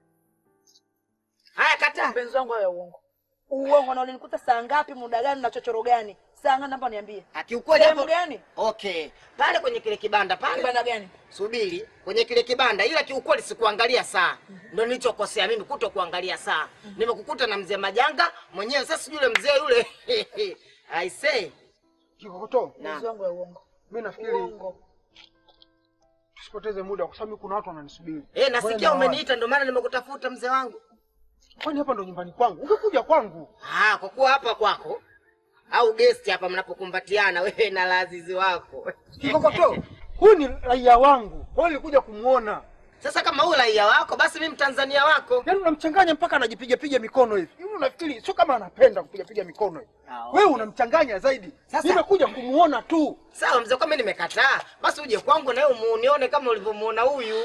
Haya kataa. Mpenzi wangu ya uongo. Uongo na ulinikuta saa ngapi, muda gani na chochoro gani? Saa ngapi naomba niambie. Kiukweli Sehemu hapo gani? Okay. Pale kwenye kile kibanda pale. Kibanda gani? Subiri, kwenye kile kibanda ila kiukweli sikuangalia saa. Ndio nilichokosea mimi kuto kuangalia saa. Nimekukuta na mzee Majanga mwenyewe sasa yule mzee yule. I say. Kikokotoo. Mpenzi wangu ya uongo. Mimi nafikiri tusipoteze muda kwa sababu kuna watu wananisubiri. Eh, Ngoja nasikia niwaone. umeniita ndio maana nimekutafuta mzee wangu. Kwani hapa ndo nyumbani kwangu? Ungekuja kwangu. Ah, kwa kuwa hapa kwako au guest hapa mnapokumbatiana wewe na lazizi wako. Kikokotoo. Huyu ni raia wangu. Kwa hiyo nilikuja kumuona. Sasa kama huyu raia wako, basi mimi Mtanzania wako. Yaani unamchanganya mpaka anajipiga piga mikono hivi. Hivi unafikiri sio kama anapenda kupiga piga mikono hivi. Wewe unamchanganya zaidi. Sasa- Nimekuja kumuona tu. Sawa mzee, kama mimi nimekataa, basi uje kwangu na wewe unione kama ulivyomuona huyu.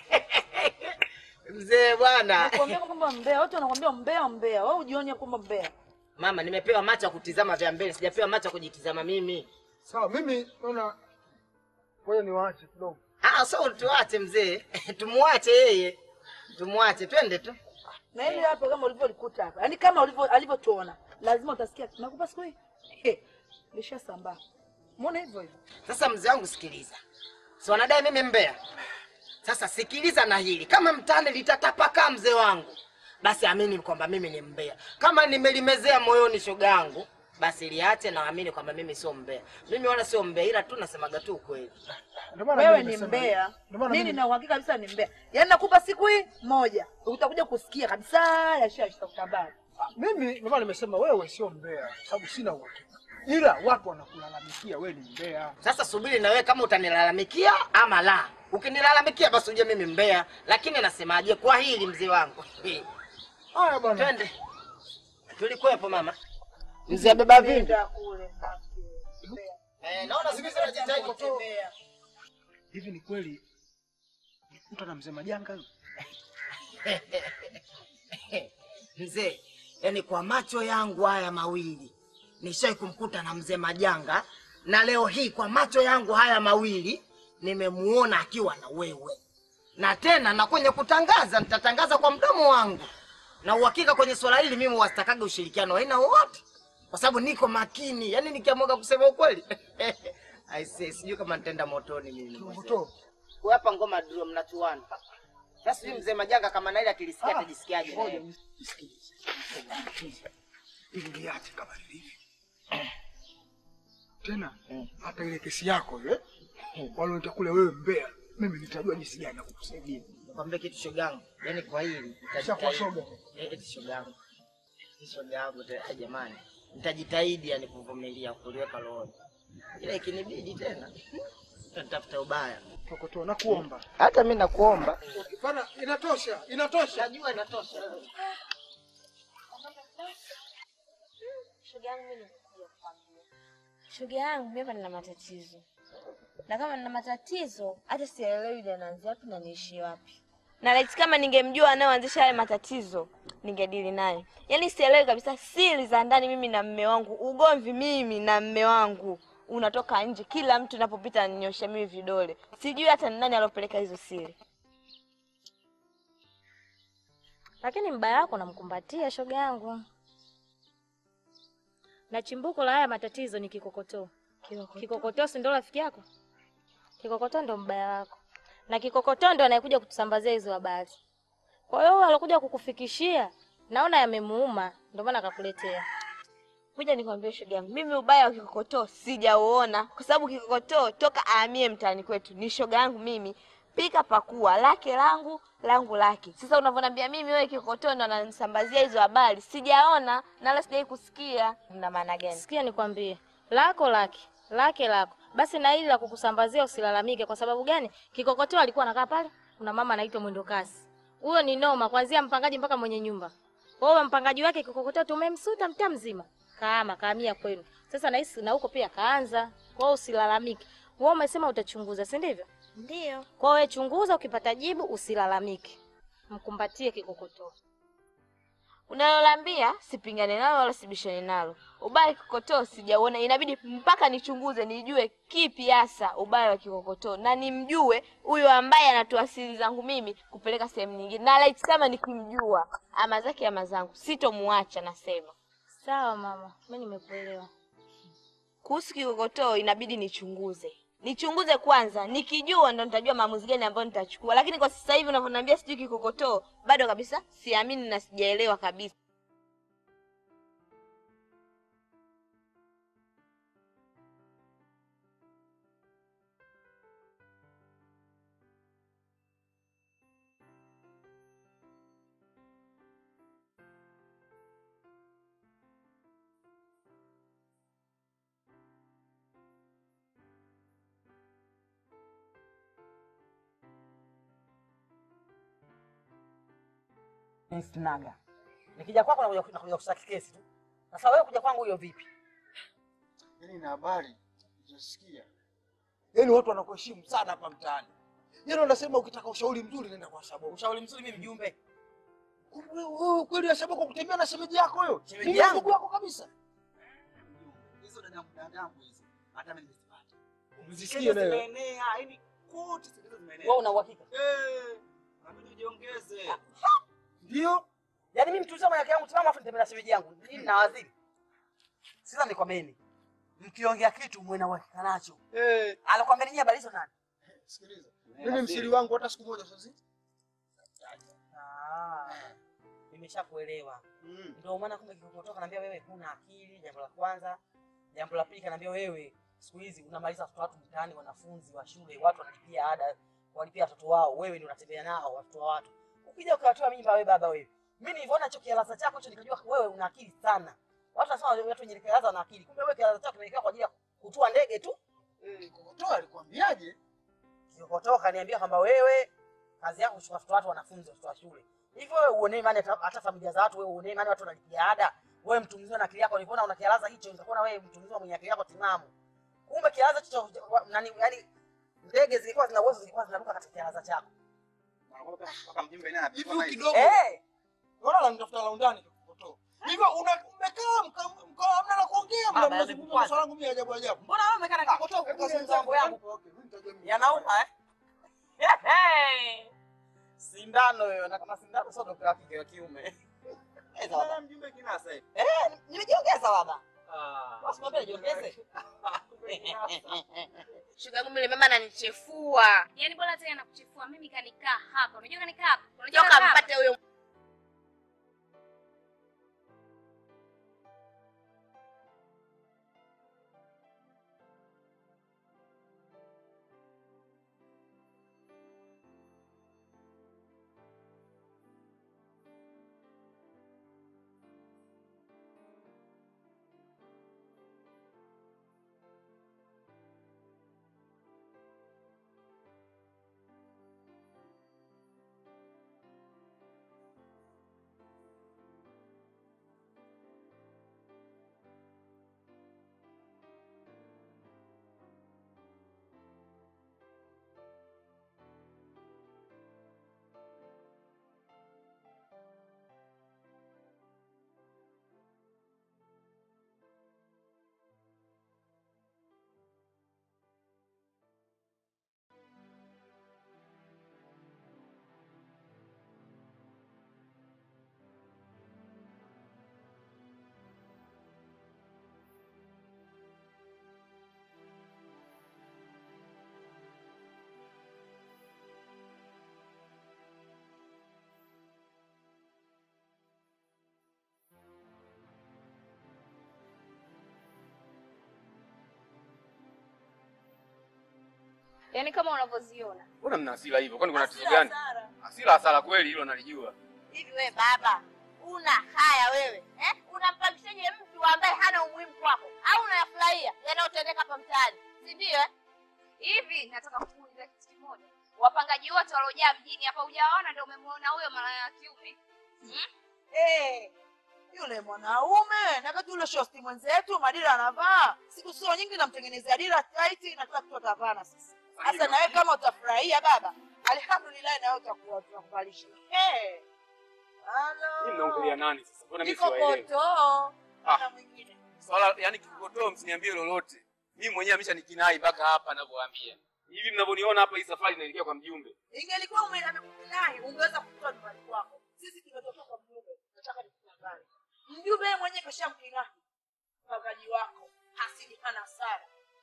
Mzee bwana. Nakwambia kwamba mbea, wote wanakwambia mbea mbea. Wewe ujione kwamba mbea. Mama, nimepewa macho ya kutizama vya mbele, sijapewa macho ya kujitizama mimi. Sawa, mimi naona ngoja niwaache kidogo. Ah, so tuache mzee. Tumuache yeye. Tumuache, twende tu. Na hili hapa kama ulivyolikuta hapa. Yaani kama ulivyo alivyotuona, lazima utasikia nakupa siku hii. He, Lishasambaa. Muone hivyo hivyo. Sasa mzee wangu sikiliza. Si wanadai mimi mbea. Sasa sikiliza na hili. Kama mtani litatapaka mzee wangu, basi amini kwamba mimi ni mbea. Kama nimelimezea moyoni shoga yangu, basi liache na amini kwamba mimi sio mbea. Mimi wala sio mbea, ila tu nasemaga tu ukweli. Ndio maana Wewe mimi ni nasema mbea. hivi. Ndio maana Mimi mimi- na uhakika kabisa ni mbea. Yaani nakupa siku hii moja. Utakuja kusikia kabisa yashashika kutabari. Mimi ndio maana nimesema wewe sio mbea, sababu sina uhakika. Ila watu wanakulalamikia wewe ni mbea. Sasa subiri na wewe kama utanilalamikia ama la. Ukinilalamikia basi uje mimi mbea, lakini nasemaje kwa hili mzee wangu? Haya bwana. Twende. Tulikuwepo mama. Mzee beba vipi? Nenda kule. Eh, naona siku hizi unajitahidi kutembea. Hivi ni kweli mtu ana mzee majanga huyo? Mzee, yani kwa macho yangu haya mawili nishai kumkuta na mzee Majanga, na leo hii kwa macho yangu haya mawili nimemuona akiwa na wewe, na tena na kwenye kutangaza nitatangaza kwa mdomo wangu, na uhakika kwenye swala hili mimi wasitakaga ushirikiano wa aina wowote, kwa sababu niko makini, yani nikiamwaga kusema ukweli aise, sijui kama nitaenda motoni mimi. Moto. Wewe hapa ngoma drum mnachuana. Sasa sijui mzee Majanga kama naye akilisikia atajisikiaje? Ngoja nisikilize. Ili liache kama lilivyo. Tena hata ile kesi yako ile wale kule wewe mbea, mimi nitajua jinsi gani ya kukusaidia. Nikwambie kitu shogangu, yaani kwa hili Shakuwa shoga. Eh, eti shogangu. Eti shogangu tena jamani. Nitajitahidi yani kuvumilia kuliweka rohoni. Ila ikinibidi tena nitafuta ubaya. Tokotoa na kuomba. Hata mimi nakuomba. Bana inatosha, inatosha. Najua inatosha. Shoga yangu mimi nimekuja kukwambia. Shoga yangu mimi hapa nina matatizo. Na kama nina matatizo, hata sielewi ile naanzia wapi na niishi wapi. na laiti kama ningemjua anayeanzisha haya matatizo ningedili naye. Yaani sielewi kabisa siri za ndani mimi na mme wangu, ugomvi mimi na mme wangu unatoka nje, kila mtu napopita ananyosha mimi vidole. Sijui hata ni nani alopeleka hizo siri. Lakini mbaya wako namkumbatia shoga yangu, na chimbuko la haya matatizo ni kikokotoo. Kikokotoo si ndo rafiki yako? Kikokotoo ndo mbaya wako, na kikokotoo ndo anayekuja kutusambazia hizo habari. Kwa hiyo huyo alokuja kukufikishia, naona yamemuuma, ndo maana akakuletea. Kuja nikwambie shoga yangu, mimi ubaya wa kikokotoo sijauona, kwa sababu kikokotoo toka ahamie mtaani kwetu ni shoga yangu mimi, pika pakua, lake langu langu lake. Sasa unavyoniambia mimi wewe kikokotoo ndo ananisambazia hizo habari, sijaona na wala sijai kusikia. Mna maana gani? Sikia nikwambie, lako lake lake lako basi, na hili la kukusambazia usilalamike. Kwa sababu gani? Kikokotoo alikuwa anakaa pale, kuna mama anaitwa mwendo kasi. Huyo ni noma, kuanzia mpangaji mpaka mwenye nyumba. Kwa hiyo mpangaji wake kikokotoo tumemsuta mtaa mzima, kaama kaamia kwenu. Sasa nahisi na huko pia kaanza. Kwa hiyo usilalamike. Wewe umesema utachunguza, si ndivyo? Ndio. Kwa hiyo wewe chunguza, ukipata jibu usilalamike, mkumbatie kikokotoo. Unalolambia sipingane nalo wala sibishane nalo. Ubaya wa kikokotoo sijauona, inabidi mpaka nichunguze nijue kipi hasa ubaya wa kikokotoo na nimjue huyo ambaye anatoa siri zangu mimi kupeleka sehemu nyingine, na laiti kama nikimjua ama zake ama zangu sitomuacha. Nasema Sawa mama, mimi nimekuelewa. kuhusu kikokotoo inabidi nichunguze nichunguze kwanza, nikijua ndo nitajua maamuzi gani ambayo nitachukua. Lakini kwa sasa hivi unavyoniambia sijui kikokotoo, bado kabisa siamini na sijaelewa kabisa. Sinaga. Nikija kwako nakuja nakuja kushtaki kesi tu. Sasa wewe kuja kwangu hiyo vipi? Yaani na habari nilizosikia, yaani watu wanakuheshimu sana hapa mtaani. Yaani wanasema ukitaka ushauri mzuri nenda kwa Shaboko. Ushauri mzuri mimi mjumbe. Wewe wewe kweli ya Shaboko kutembea na shemeji yako huyo? Shemeji Mimi yangu? ndugu yako kabisa. Hizo dada mdangambo hizo. Hata mimi nimezipata. Umezisikia nayo? Zimeenea, yaani kote zilizo zimeenea. Wewe una uhakika? Eh. Nabidi ujiongeze. Ndio. Yaani mimi mtu mwenye yangu timamu afu nitembea na shemeji yangu. Mimi na waziri. Sasa nikwambieni. Mkiongea kitu muwe na uhakika nacho. Eh. Anakwambia ninyi habari hizo nani? Sikiliza. Mimi msiri wangu hata siku moja sasa. Ah. Nimeshakuelewa. Ndio maana kumbe kikokotoka naambia wewe huna akili, jambo la kwanza. Jambo la pili kanaambia wewe siku hizi unamaliza watoto watu mtaani, wanafunzi wa shule, watu wanalipia ada, walipia watoto wao, wewe ndio unatembea nao watoto wa watu. Ukija ukawatoa mimba wewe baba wewe. Mimi nilivyoona hicho kialaza chako hicho nikajua wewe una akili sana. Watu wanasema watu wenye kialaza wana akili. Kumbe wewe kialaza chako kimewekewa kwa ajili ya kutua ndege tu. Eh, kokotoa alikwambiaje? Kikokotoka kaniambia kwamba wewe kazi yako kuchukua watoto watu wanafunzi watoto wa shule. Hivyo wewe uone imani hata hata familia za watu wewe uone imani watu wanalipia ada. Wewe mtu mzima na akili yako ulivyoona una kialaza hicho nikakuona wewe mtu mzima mwenye akili yako timamu. Kumbe kialaza hicho nani yani ndege zilikuwa zina uwezo zilikuwa zinaruka katika kialaza chako. Mpaka mjumbe naye Hivi apigwa na kidogo. Eh. Unaona ananitafuta laundani kokotoa. Hivyo una umekaa mka- mkaa hamna la kuongea mna Baba, mnazungumza kwanza. maswala yangu mimi ya ajabu ajabu. Mbona wewe umekaa na kikokotoka ukazungumza mambo yangu? Okay, mimi nitajua. Yanauma eh? Sindano hiyo na kama sindano sio dokta wa kike wa kiume. Eh, baba. mjumbe kinasa hivi. Eh, nimejiongeza baba. Ah. Basi mwambie nijiongeze. Shoga yangu yule mama ananichefua. Yaani bora tena nakuchefua mimi kanikaa hapa. Unajua kanikaa hapa? Unajua Toka kanikaa hapa? mpate huyo Yaani kama unavyoziona. Mbona mna hasira hivyo? Kwani kuna tatizo gani? Hasira hasara kweli, hilo nalijua. Hivi wewe baba, una haya wewe eh? Unampangishaje mtu ambaye hana umuhimu kwako, au unayafurahia yanayotendeka hapa mtaani, si ndio? eh? Hivi nataka kukuuliza kitu kimoja. Wapangaji wote waliojaa mjini hapa hujawaona ndio umemwona huyo malaya wa kiume. Hmm? Eh, yule mwanaume na kati yule shosti mwenzetu madira anavaa siku sio nyingi, namtengenezea dira tight na kila kitu atavana sasa. Sasa na wewe kama utafurahia baba, alhamdulillah, na wewe utakuwa tunakuvalisha. Eh, Hii mnaongelea nani sasa? Mbona mimi siwaelewi? kikokotoo Ah. Swala yani kikokotoo msiniambie lolote. Mimi mwenyewe ameshanikinai mpaka hapa ninavyowaambia. Hivi mnavyoniona hapa hii safari inaelekea kwa mjumbe. ingelikuwa umenaye ungeweza kutoa nyumbani kwako. Sisi tumetoka kwa mjumbe, nataka nikutangaze. Mjumbe yeye mwenyewe kashamkinahi mpangaji wako, hasidi hana sara,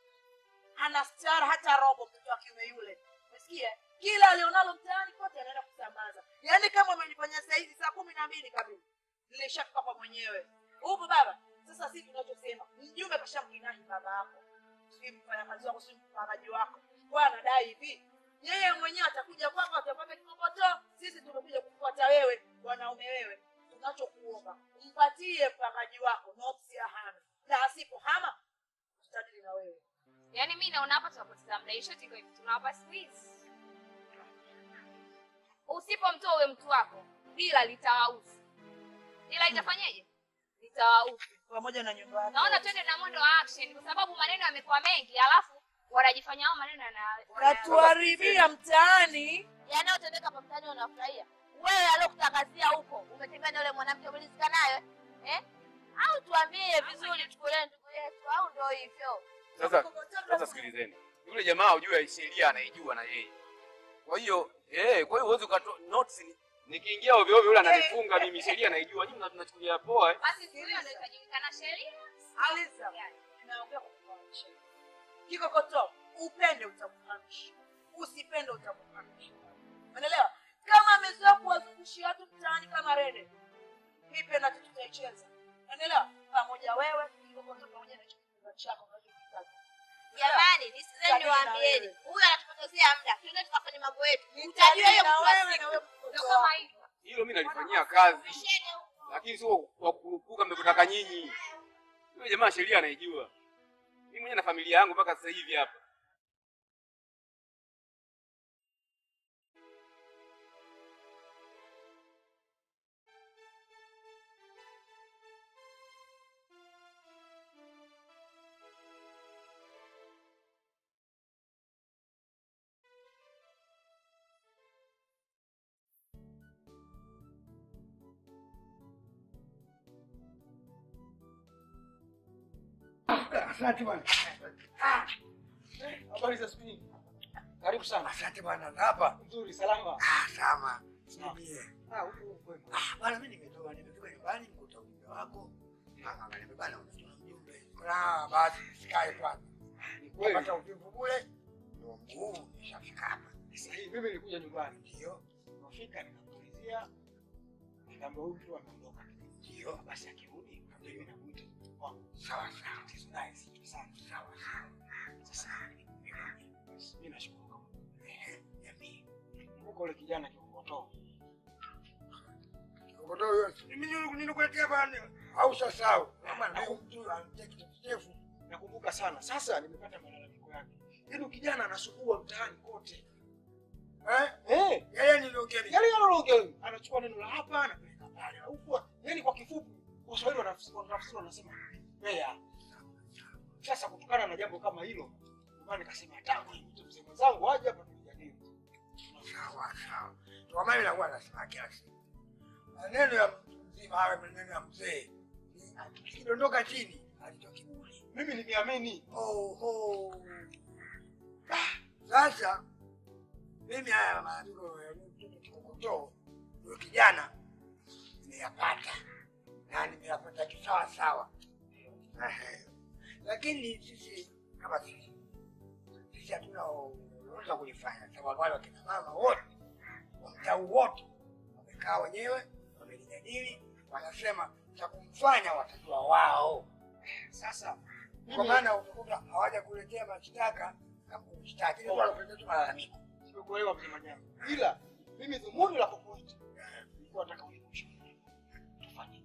hana stara hata robo. Mtoto wa kiume yule, umesikia? Kila alionalo mtaani kote anaenda kusambaza. Yaani kama umenifanyia saa hizi saa kumi na mbili kamili, nilishafika kwa mwenyewe. Upo baba? Sasa sisi tunachosema, mjumbe kashamkinahi baba yako, si mfanyakazi wako, si mpangaji wako, kwa anadai hivi yeye mwenyewe atakuja kwako, atapata kikokotoo. Sisi tumekuja kufuata wewe, wanaume wewe. Tunachokuomba mpatie mpangaji wako notisi ya hama, na asipohama tutadili na wewe. Yaani mimi naona hapa tunapoteza muda. Ishoti iko hivi tunawapa siku hizi. Usipomtoa huyo mtu wako, ila litawauzi, ila itafanyeje? Litawauzi. pamoja na nyumba yake. Naona twende na mwendo wa action, kwa sababu maneno yamekuwa mengi, alafu wanajifanya hao maneno yana Katuharibia mtaani. yanayotendeka hapa mtaani unafurahia wewe aliokutangazia huko umetembea na yule mwanamke umelizika nayo eh? au tuambie vizuri tukulee ndugu yetu au ndo hivyo Sasa sasa sikilizeni. Yule jamaa ujue sheria anaijua na yeye. Kwa hiyo eh, kwa hiyo huwezi ukato notes ni nikiingia ovyo ovyo yule ananifunga mimi sheria naijua. Nyinyi mnachukulia poa eh. basi, siku hiyo ndio itajulikana sheria. Aliza, naongea kwa kufahamisha. Kikokoto, upende utakufahamisha, usipende utakufahamisha. Unaelewa? Kama amezoea kuwazungushia watu mtaani kama rede, hii penalty tutaicheza. Unaelewa? Pamoja wewe, kikokoto pamoja na chakula chako unachokitaka. jamani nisizeni Sabini na niwaambieni wewe. huyu anatupotezea muda tuende tukafanya mambo yetu Nitajua utajua hiyo na mtu wa wewe na siku wewe ndo kama hivyo Hilo mimi nalifanyia kazi. Lakini sio kwa kurupuka mnavyotaka nyinyi. Yule jamaa sheria anaijua. Mimi mwenyewe na familia yangu mpaka sasa hivi hapa. Asante bwana. Habari za siku nyingi. Karibu sana. Asante bwana. Hapa Nzuri, salama. ah, sama. Niambie. Ah, huko huko. Ah, bwana mimi nimetoka nimefika nyumbani nikuta ujumbe wako. Mama kaniambia bwana umetuma ujumbe. Ah, basi sikae kwanza. kweli. Napata ujumbe kule. Ndio mguu nishafika hapa. Sasa hii mimi nilikuja nyumbani. Ndio. Nafika nikamuulizia. Nikamwambia huyu mtu ameondoka. Ndio. Basi akirudi mimi namuita kwangu. Sawa sawa. Tatizo naye si sana. Sawa sawa. Sasa basi mimi nashukuru kama jamii. Kumbuka ule kijana kikokotoa. Kikokotoa huyo. Mimi nilikuletea bwana. Au sasau. Bwana huyu mtu anataka kichefu. Nakumbuka sana. Sasa nimepata malalamiko yake. Yaani kijana anasumbua mtaani kote. Eh? Eh, Yeye niliongea mimi. yale yanaongea huyu. Anachukua neno la hapa anapeleka pale. Au kwa yaani kwa kifupi Waswahili wanafsiri wanafsiri wanasema mbea. Sasa kutokana na jambo kama hilo, ndio maana nikasema tangu nimwite mzee mwenzangu aje hapa tujadili. Sawa sawa. Kwa maana inakuwa nasema kila siku. Maneno ya mtu mzima hayo maneno ya mzee. Ni- Kidondoka chini alitoa kiburi. Mimi nimeamini. Oho. Ah, Sasa mimi haya maandiko ya mtoto kikokotoo huyo kijana nimeyapata na nimeyapata kisawa sawa. Ehe. Lakini sisi kama sisi sisi hatuna uwezo kulifanya sababu wale wakina mama wote wa mtaa wote wamekaa wenyewe wamelijadili, wanasema cha kumfanya watajua wao. Sasa kwa maana utakuta hawaja kuletea mashtaka kama kumshtaki, ile wala kuletea tu malalamiko. Sikuelewa mzee Majani. Ila mimi dhumuni la kukuita nilikuwa nataka unikushe. Tufanye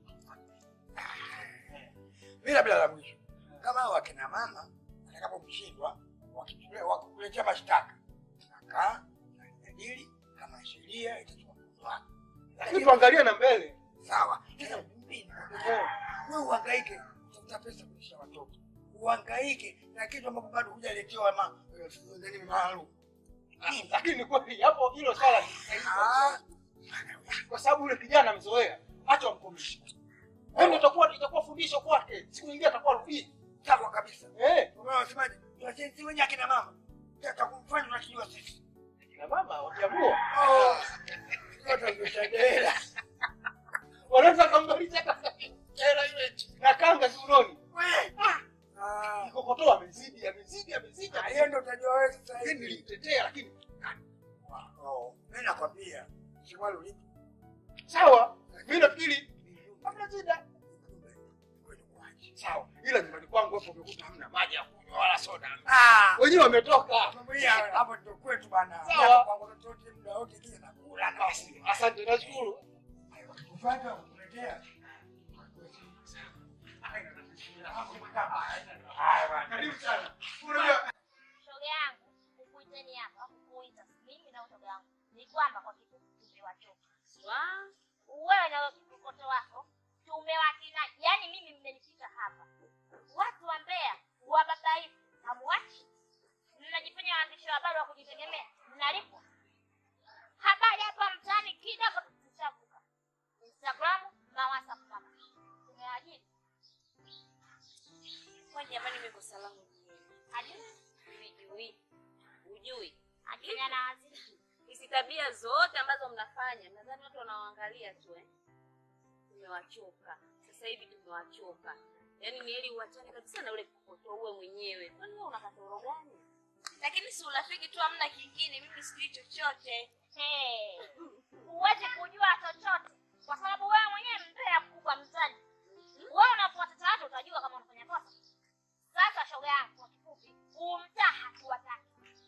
bila bila la mwisho. Kama hao wakina mama watakapomshindwa wakitule- wakikuletea mashtaka, nakaa najadili kama sheria itachukua mkondo wake. Lakini tuangalie na mbele. Sawa. Sasa mbili, wewe uhangaike kutafuta pesa kulisha watoto, uhangaike na kitu ambapo bado hujaletewa ma nani maalum. Lakini ni kweli hapo hilo swala ni sahihi kabisa. kwa sababu yule kijana amezoea, acha wamkomishe. Yaani itakuwa itakuwa fundisho kwake, siku nyingine atakuwa rudii. Sawa kabisa. Eh, Kwa maana wasemaje? Tunasisi wenyewe akina mama. Takumfanya tunakijua sisi. kina mama wakiamua Oh. Yote ndio shadela. wanaweza kambalisha hata hela ile na kanga kiunoni. Ah. Kikokotoa amezidi, amezidi, amezidi. Ah, Hiyo ndio utajua wewe sasa Lakini hivi. nilimtetea lakini Oh, mimi nakwambia. Siwali ulipo. sawa, mimi nafikiri hamna shida. Sawa, ila nyumbani kwangu hapo umekuta hamna maji ya kunywa wala soda. Ah. Wenyewe wametoka. Mambo haya hapo ndio kwetu bana. Sawa. Hapa Kwangu watoto muda wote kile nakula na Basi, asante, nashukuru. Kufanya kuletea. Karibu sana. shoga yangu kukuiteni hapa kukuita mimi na shoga yangu ni kwamba kwa kifupi tumewachoka wewe na mkoto wako tumewakina, yani mimi mmenipita hapa. Watu wa Mbeya wababaifu, hamuwachi, mnajifanya waandishi wa habari wa kujitegemea, mnalipwa habari hapa mtaani kidogo tuchavuka Instagram na WhatsApp kama tumeajiri Kwa jamani, mimi kosa langu ajiri sijui, ujui ajiri ana waziri hizi tabia zote ambazo mnafanya, nadhani watu wanawaangalia tu eh. Tumewachoka sasa hivi, tumewachoka yaani ni heri uachane kabisa na ule kokoto uwe mwenyewe. Kwani wewe una kasoro gani? lakini si urafiki tu, hamna kingine. Mimi sijui chochote. Hey, huwezi kujua chochote kwa sababu wewe mwenyewe mbea mkubwa mtaani. Wewe unapowatetea watu utajua kama unafanya kosa. Sasa shoga yangu, kwa kifupi, umtaa hatuwataki.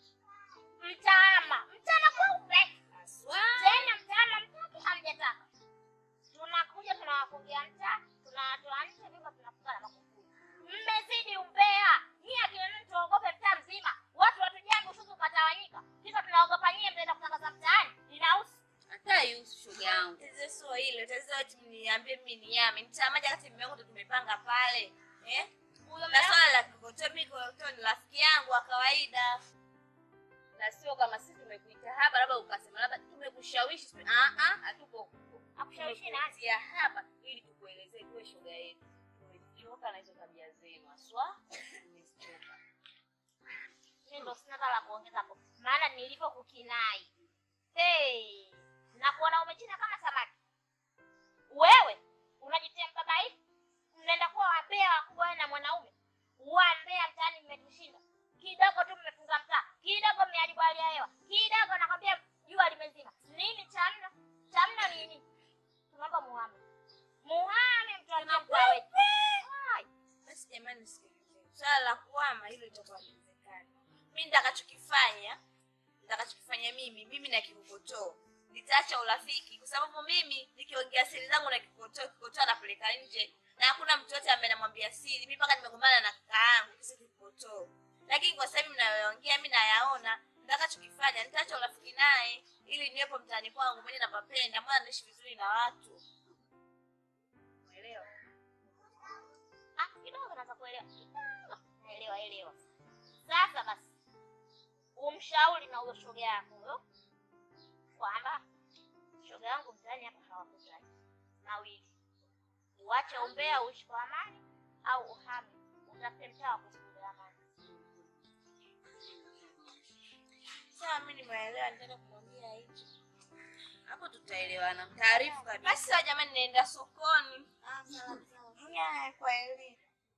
Mtaama, mtaama kweupe tena, mtaama mtaki hamjataka. Tunakuja tunawafungia mtaa, tunawatoa nje, vyumba tunafunga na makufuri. Mmezidi umbea. Nyie akina nini tuogope mtaa mzima? Watu watujambi ususu ukatawanyika. Kisa tunaogopa nyie mtaenda kutangaza mtaani. Inahusu. Hata yusu shoga yangu. Tatizo sio hilo, tatizo eti mniambie mimi ni yame. Mtamaja kati mume wangu ndo tumepanga pale. Eh? Na swala la kikoto mimi kikoto ni rafiki yangu wa kawaida. na sio kama sisi tumekuita hapa labda ukasema labda tumekushawishi siku- ah ah hatuko Hakushawishi nani? tumekuitia hapa ili tukuelezee tuwe shoga yetu tumechoka na hizo tabia zenu aswa tumechoka Mimi ndo sina hata la kuongeza hapo. Maana nilivyokukinai. Hey, na kuona umechina kama samaki. Wewe unajitia mbabaifu. Mnaenda kuwa wambea wakubwa wewe na mwanaume. Wambea mtaani mmetushinda. Kidogo tu mmefunga mtaa. Kidogo mmeharibu hali ya hewa. Kidogo nakwambia jua limezima. Nini chamna? Chamna nini? Tunaomba muhame. Muhame mtuambie mtaa wetu. Hai. Basi jamani, sikilizeni. Swala la kuhama hilo itakuwa haliwezekani. Mimi nitakachokifanya, nitakachokifanya mimi, mimi na kikokotoo nitaacha urafiki, kwa sababu mimi nikiongea siri zangu na kikokotoo, kikokotoo anapeleka nje, na hakuna mtu yote ambaye namwambia siri. Mimi mpaka nimegombana na kaka yangu kisa kikokotoo, lakini kwa sababu mnayoongea mimi nayaona, nitakachokifanya nitaacha urafiki naye ili niwepo mtaani kwangu mwenye napapenda, mwana naishi vizuri na watu. Umeelewa? Ah, kidogo naweza kuelewa. Kidogo. Naelewa, elewa. Sasa basi. Umshauri na huyo shoga yako huyo kwamba shoga yangu mtaani hapa hawakutaki. Mawili. Uache umbea uishi kwa amani au uhame. Utafute mtaa wa kuishi kwa amani. Sawa, mimi nimeelewa, nitaenda kumwambia hicho. Hapo tutaelewana. Taarifu kabisa. Basi sawa jamani, naenda sokoni. Ah, sawa sawa. Haya, kwa heri.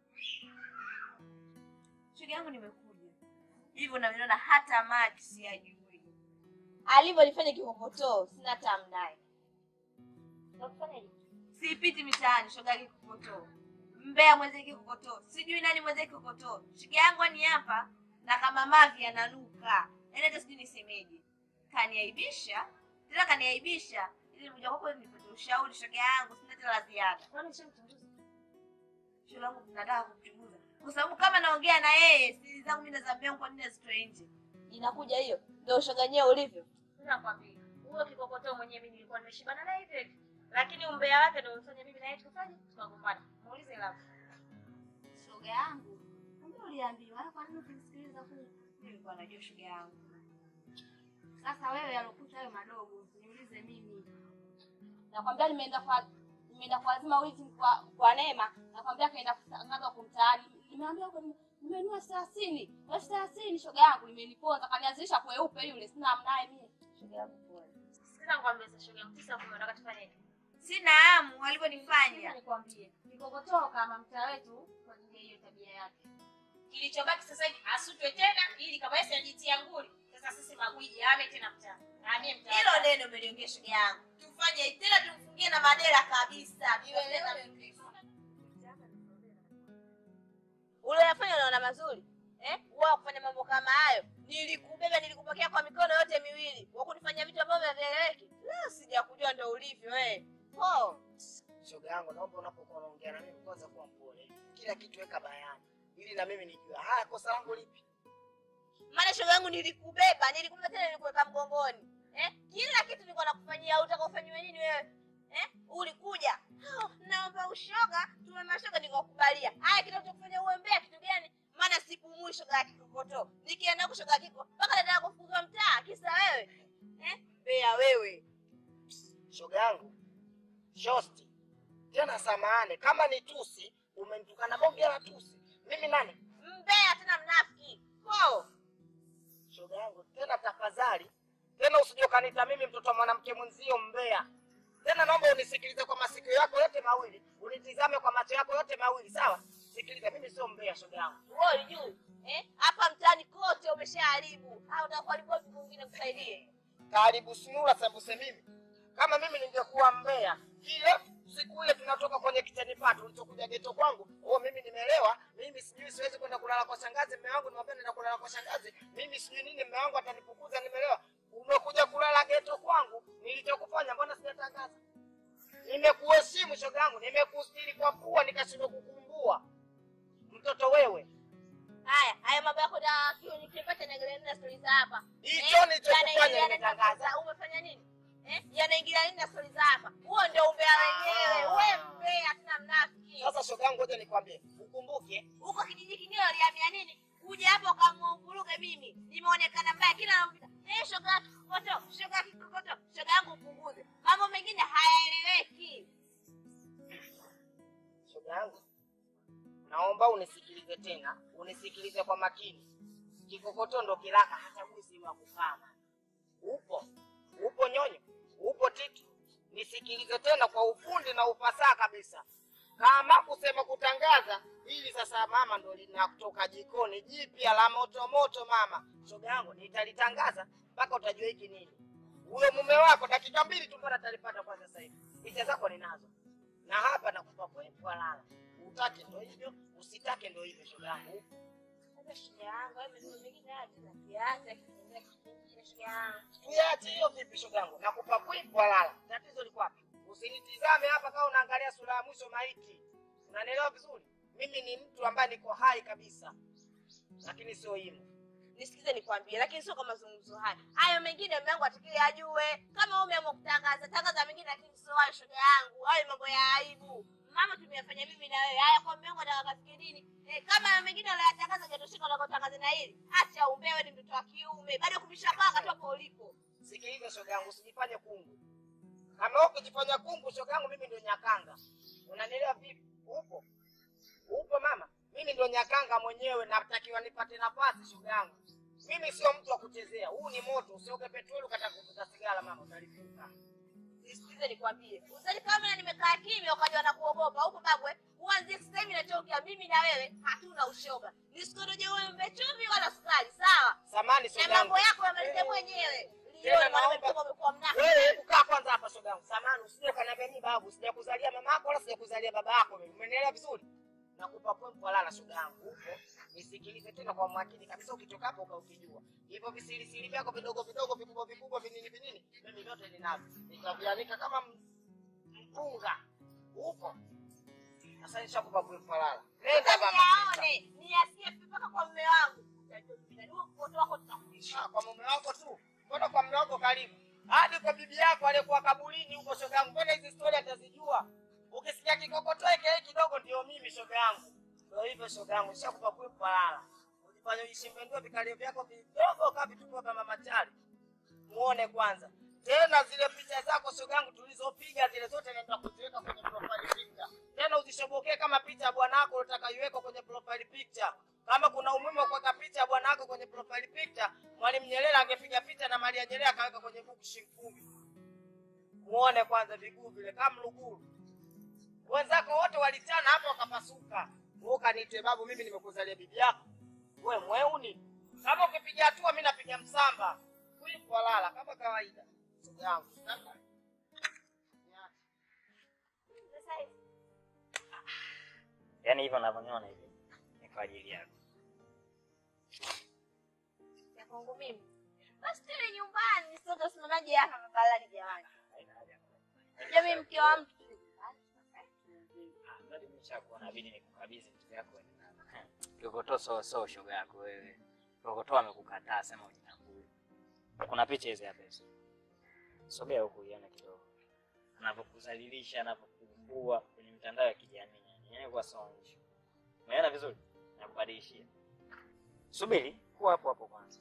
Shoga yangu nimekuja. Hivyo naviona hata maji siyajui. Alivyolifanya kikokotoo, sina tamu naye. Unakufanyaje? Sipiti mitaani shoga yake kikokotoo. Mbea mwenzake kikokotoo. Sijui nani mwenzake kikokotoo. Shoga yangu ni hapa na kama mavi ananuka. Yaani hata sijui nisemeje. Kaniaibisha, tena kaniaibisha. Ili mmoja kwako nipate ushauri shoga yangu, sina tena la ziada. Kwani nishamchunguza? Shoga yangu tunataka kumchunguza. Kwa sababu kama naongea na yeye, siri zangu mimi nazambia kwa nini azitoe nje. Inakuja hiyo. Ndio ushoga wenyewe ulivyo. Nakwambia. Huyo kikokotoo mwenyewe mimi nilikuwa nimeshibana naye hivi hivi. Lakini umbea wake ndio ulifanya mimi na yeye tukafanya tukagombana. Muulize labda. Shoga yangu, kumbe uliambiwa kwa nini ukimsikiliza huyu? Nilikuwa najua shoga yangu. Sasa wewe alokuta hayo madogo, niulize mimi. Nakwambia nimeenda kwa nimeenda kuazima wizi kwa kwa Neema, nakwambia kaenda kutangaza huko mtaani. Nimeambia huko nime- nimenunua thelathini, elfu thelathini shoga yangu imeniponza, kanianzisha kweupe yule, sina mnaye mimi. Shoga yangu pole. Sina nikwambia sasa shoga yangu, tisa kumi unataka tufanye Sina hamu walivyonifanya. Nikwambie, nikokotoo kama mtaa wetu kwa ajili ya hiyo tabia yake. Kilichobaki sasa hivi asutwe tena ili kama yeye anajitia nguli. Sasa sisi magwiji ame tena mtaa. Amie mtaa. Hilo neno umeliongea shoga yangu. Tufanye tena tumfungie na madera kabisa. Uliyafanya unaona mazuri eh? Wewe kufanya mambo kama hayo, nilikubeba nilikupokea kwa mikono yote miwili, wakunifanya vitu ambavyo havieleweki. Leo sijakujua ndo ulivyo eh. Oh. Shoga yangu, naomba unapokuwa unaongea na mimi kwanza kuwa mpole, kila kitu weka bayana ili na mimi nijue haya kosa langu lipi. Maana shoga yangu nilikubeba, nilikubeba tena nilikuweka mgongoni. Eh? Kila kitu nilikuwa nakufanyia, utaka ufanyiwe nini wewe? eh? ulikuja oh, naomba ushoga tuwe mashoga nikakubalia haya kinachokufanya uwe mbea kitu gani maana sipumui shoga ya kikokoto nikienda huko shoga ya kiko mpaka nataka kufukuzwa mtaa kisa wewe eh? mbea wewe shoga yangu shosti tena samahani kama ni tusi umenitukana bonge la tusi mimi nani mbea tena mnafiki ko shoga yangu tena tafadhali tena usije ukaniita mimi mtoto wa mwanamke mwenzio mbea tena naomba unisikilize kwa masikio yako yote mawili unitizame kwa macho yako yote mawili sawa sikiliza mimi sio mbea shoga yangu wewe juu eh? hapa mtaani kote umeshaharibu au utakuharibu vitu vingine kusaidie karibu sunura sembuse mimi kama mimi ningekuwa mbea kile siku ile tunatoka kwenye kitani pato ulichokuja geto kwangu oh mimi nimeelewa mimi sijui siwezi kwenda kulala kwa shangazi mme wangu nimwambia nenda kulala kwa shangazi mimi sijui nini mme wangu atanifukuza nimeelewa umekuja kulala geto kwangu nilichokufanya mbona sijatangaza nimekuheshimu shoga yangu nimekustiri kwa pua nikashindwa kukumbua mtoto wewe haya haya mambo yako na kio nikipata naangalia nini na stori za hapa Hicho Eh, nilichokufanya yanaingiliana na nimetangaza. sasa, umefanya nini eh yanaingilia nini na stori za hapa huo ndio umbea wenyewe wewe mbea tena mnafiki sasa shoga yangu ngoja nikwambie ukumbuke huko kijiji kingine walihamia nini kuja hapo ukamvuruge mimi nimeonekana mbaya kila nampita eh shoga ya kikokoto shoga ya kikokoto shoga yangu upunguze mambo mengine hayaeleweki shoga yangu naomba unisikilize tena unisikilize kwa makini kikokoto ndo kilaka hata mwizi wa kufama upo upo nyonyo upo tiki nisikilize tena kwa ufundi na ufasaha kabisa kama kusema kutangaza hili sasa mama ndo linatoka jikoni jipya la moto moto mama shoga yangu nitalitangaza mpaka utajua hiki nini huyo mume wako dakika mbili tu mbona atalipata kwa sasa hivi picha zako ninazo na hapa nakupa kwetu lala utake ndo hivyo usitake ndo hivyo shoga yangu Sasa shoga yangu hayo mambo mengine haya tunakiacha kitu kingine shoga yangu tuyache hiyo vipi shoga yangu nakupa kwetu lala tatizo liko wapi usinitizame hapa kama unaangalia sura ya mwisho maiti unanielewa vizuri mimi ni mtu ambaye niko hai kabisa lakini sio himo nisikize nikwambie lakini sio kwa mazungumzo haya hayo mengine mume wangu atakiwe ajue kama wewe umeamua kutangaza tangaza mengine lakini sio hayo shoga yangu hayo mambo ya aibu mama tumeyafanya mimi na wewe haya kwa mume wangu ataka kafikie nini eh, kama hayo mengine unayatangaza jatoshika unakotangaza na hili acha umbewe ni mtoto wa kiume bado kumisha panga tu hapo ulipo sikiliza shoga yangu usijifanye kungu kama wewe ukijifanya kungu shoga yangu mimi ndio nyakanga unanielewa vipi upo upo mama mimi ndio nyakanga mwenyewe natakiwa nipate nafasi shoga yangu mimi sio mtu wa kuchezea huu ni moto usioke petroli ukataka kuvuta sigara mama utalipuka nisikize nikwambie usali kama nimekaa kimya ukajua na kuogopa huko babwe kuanzia sasa hivi nachokea mimi na wewe hatuna ushoga nisikoroje wewe mbe chumvi wala sukari sawa samani na shoga mambo yangu yako yamalize mwenyewe Tena lioni mwanaume naomba- mtoto umekuwa mnafiki wewe hebu kaa kwanza hapa shoga yangu samani usije ukaniambia mimi babu sijakuzalia mama yako wala sijakuzalia baba yako mimi umenielewa vizuri nakupa point kwa lala shoga yangu upo nisikilize tena kwa makini kabisa ukitoka hapo ukaukijua hivyo visirisiri vyako vidogo vidogo vikubwa vikubwa vinini vinini mimi vyote ninavyo nitavianika kama m- mpunga upo sasa nishakupa point kwa lala nenda mama yaone niasikie mpaka kwa mume wangu utajua mimi na wewe mkoto wako tutakuisha Ah, kwa mume wako tu mbona kwa mume wako karibu hadi kwa bibi yako aliyekuwa kaburini huko shoga yangu mbona hizi stori atazijua ukisikia kikokotoe kile kidogo ndio mimi shoga yangu ndio hivyo shoga yangu nishakupa kwepo lala ujifanye ujishembendue vikalio vyako vidogo kama vitumbua vya mama chali muone kwanza tena zile picha zako shoga yangu tulizopiga zile zote naenda kuziweka kwenye profile picture tena uzishobokee kama picha ya bwanako unataka iwekwe kwenye profile picture kama kuna umuhimu wa kuweka picha ya bwanako kwenye profile picture mwalimu nyerere angepiga picha na maria nyerere akaweka kwenye buku shilingi kumi muone kwanza viguu vile kama mluguru wenzako wote walichana hapo wakapasuka wewe ukaniite babu mimi nimekuzalia bibi yako we mweuni kama ukipiga hatua mi napiga msamba kuikwalala kama kawaida shoga yangu sasa hivi Yaani hivyo unavyoniona hivi ni kwa ajili yako. ya kwangu mimi basi tele nyumbani sote simamaji hapa mabalani jamani jamii mke wa mtu Bado nimeshakuona bidi nikukabidhi vitu vyako wewe na Kikokotoa so so shoga yako wewe. Kikokotoa amekukataa sema ujitambue. Kuna picha hizi hapa hizo. Sogea huku ione kidogo. anavyokudhalilisha, anavyokuumbua kwenye mitandao ya kijamii. Yani yani kwa sawa issue. Umeona vizuri? Nakubadilishia. Subiri, kuwa hapo hapo kwanza.